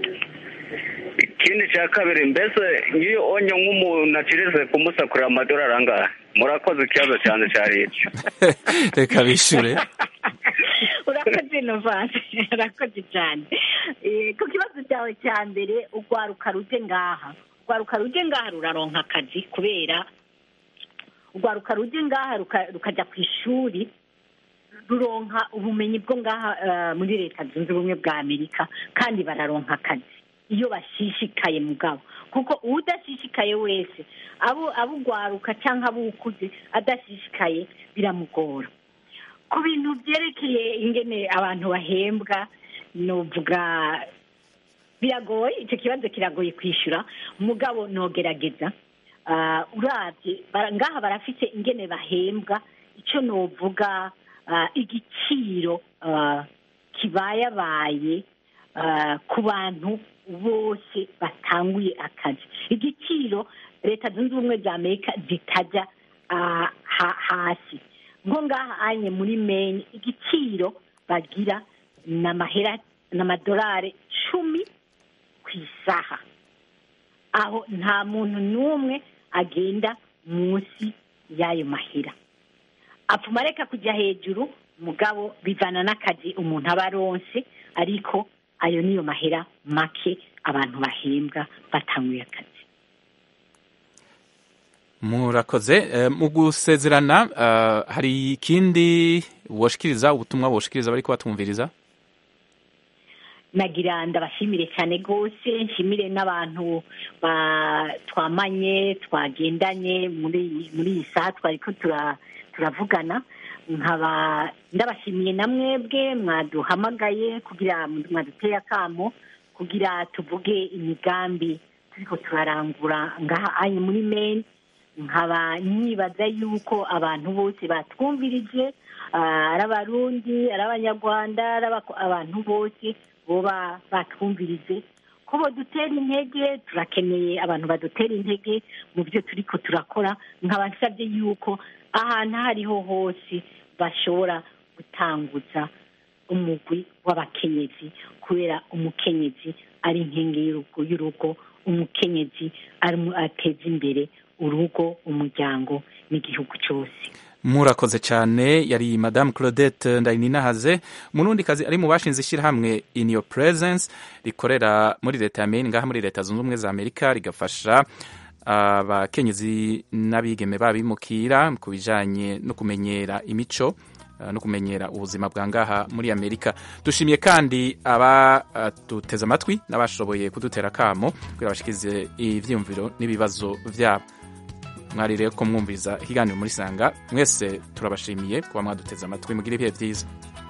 ikindi cya kabiri mbese nk'iyo onye nk'umuntu aciriritse kumusakurira amadolari angahe murakoze ikibazo cyane cyari icyo reka bishure urakoze novasi urakoze cyane Eh, ku kibazo cyawe cya mbere urwaruka ruje ngaha urwaruka ruje ngaha ruraronka akazi kubera urwaruka ruje ngaha ruka- rukajya ku ishuri ruronka ubumenyi bwo ngaha eh, muri leta zunze ubumwe bwa amerika kandi bararonka akazi iyo bashishikaye mugabo kuko udashishikaye wese abo abo urwaruka cyangwa abo ukuze adashishikaye biramugora ku bintu byerekeye ingene abantu bahembwa nuvuga biragoye icyo kibazo kiragoye kwishyura mugabo nogerageza Ah, urabye bara- ngaha barafite ingene bahembwa icyo novuga ah, igiciro ah, kibayabaye ah, ku bantu bose batanguye akazi igiciro leta zunze ubumwe za amerika zitajya ah, ha- hasi ngo ngaha anye muri meni igiciro bagira ni amahera ni amadolari cumi ku isaha aho nta muntu n'umwe agenda munsi y'ayo mahera apfuma areka kujya hejuru mugabo bivana n'akazi umuntu aba aronse ariko ayo niyo mahera make abantu bahembwa batanguye akazi murakoze eh, mu gusezerana uh, hari ikindi woshikiriza ubutumwa woshikiriza bariko batumviriza nagira ndabashimire cyane rwose nshimire n'abantu ba- twamanye twagendanye muri muri iyi saha twari ko tura- turavugana nkaba ndabashimiye na mwebwe mwaduhamagaye kugira mwaduteye akamo kugira tuvuge imigambi turiko turarangura ngaha anye muri meni nkaba nibaza yuko abantu bose batwumvirije ah, ari abarundi ari abanyarwanda ari abako- abantu bose boba batwumvirije ko badutera intege turakeneye abantu badutera intege mu byo turiko turakora nkaba nsabye yuko ahantu aho ariho hose bashobora gutanguza umugwi w'abakenyezi kubera umukenyezi ari inkingi y'urugo y'urugo umukenyezi arimo ateza imbere urugo umuryango n'igihugu cyose murakoze cyane yari madame claudette ndayininahaze umurundi kazi ari mu bashinze ishyirahamwe in your presence rikorera muri leta ya maine ngaha muri leta zunze ubumwe za amerika rigafasha abakenyezi n'abigeme babimukira ku bijanye no kumenyera imico eh, no kumenyera ubuzima bwa ngaha muri amerika dushimiye kandi abaduteze amatwi n'abashoboye kudutera akamo kugira bashikirize ivyiyumviro n'ibibazo vyabo mwari rero ko mwumviza ikiganiro muri sanga mwese turabashimiye kuba mwaduteze amatwi mugira ibihe byiza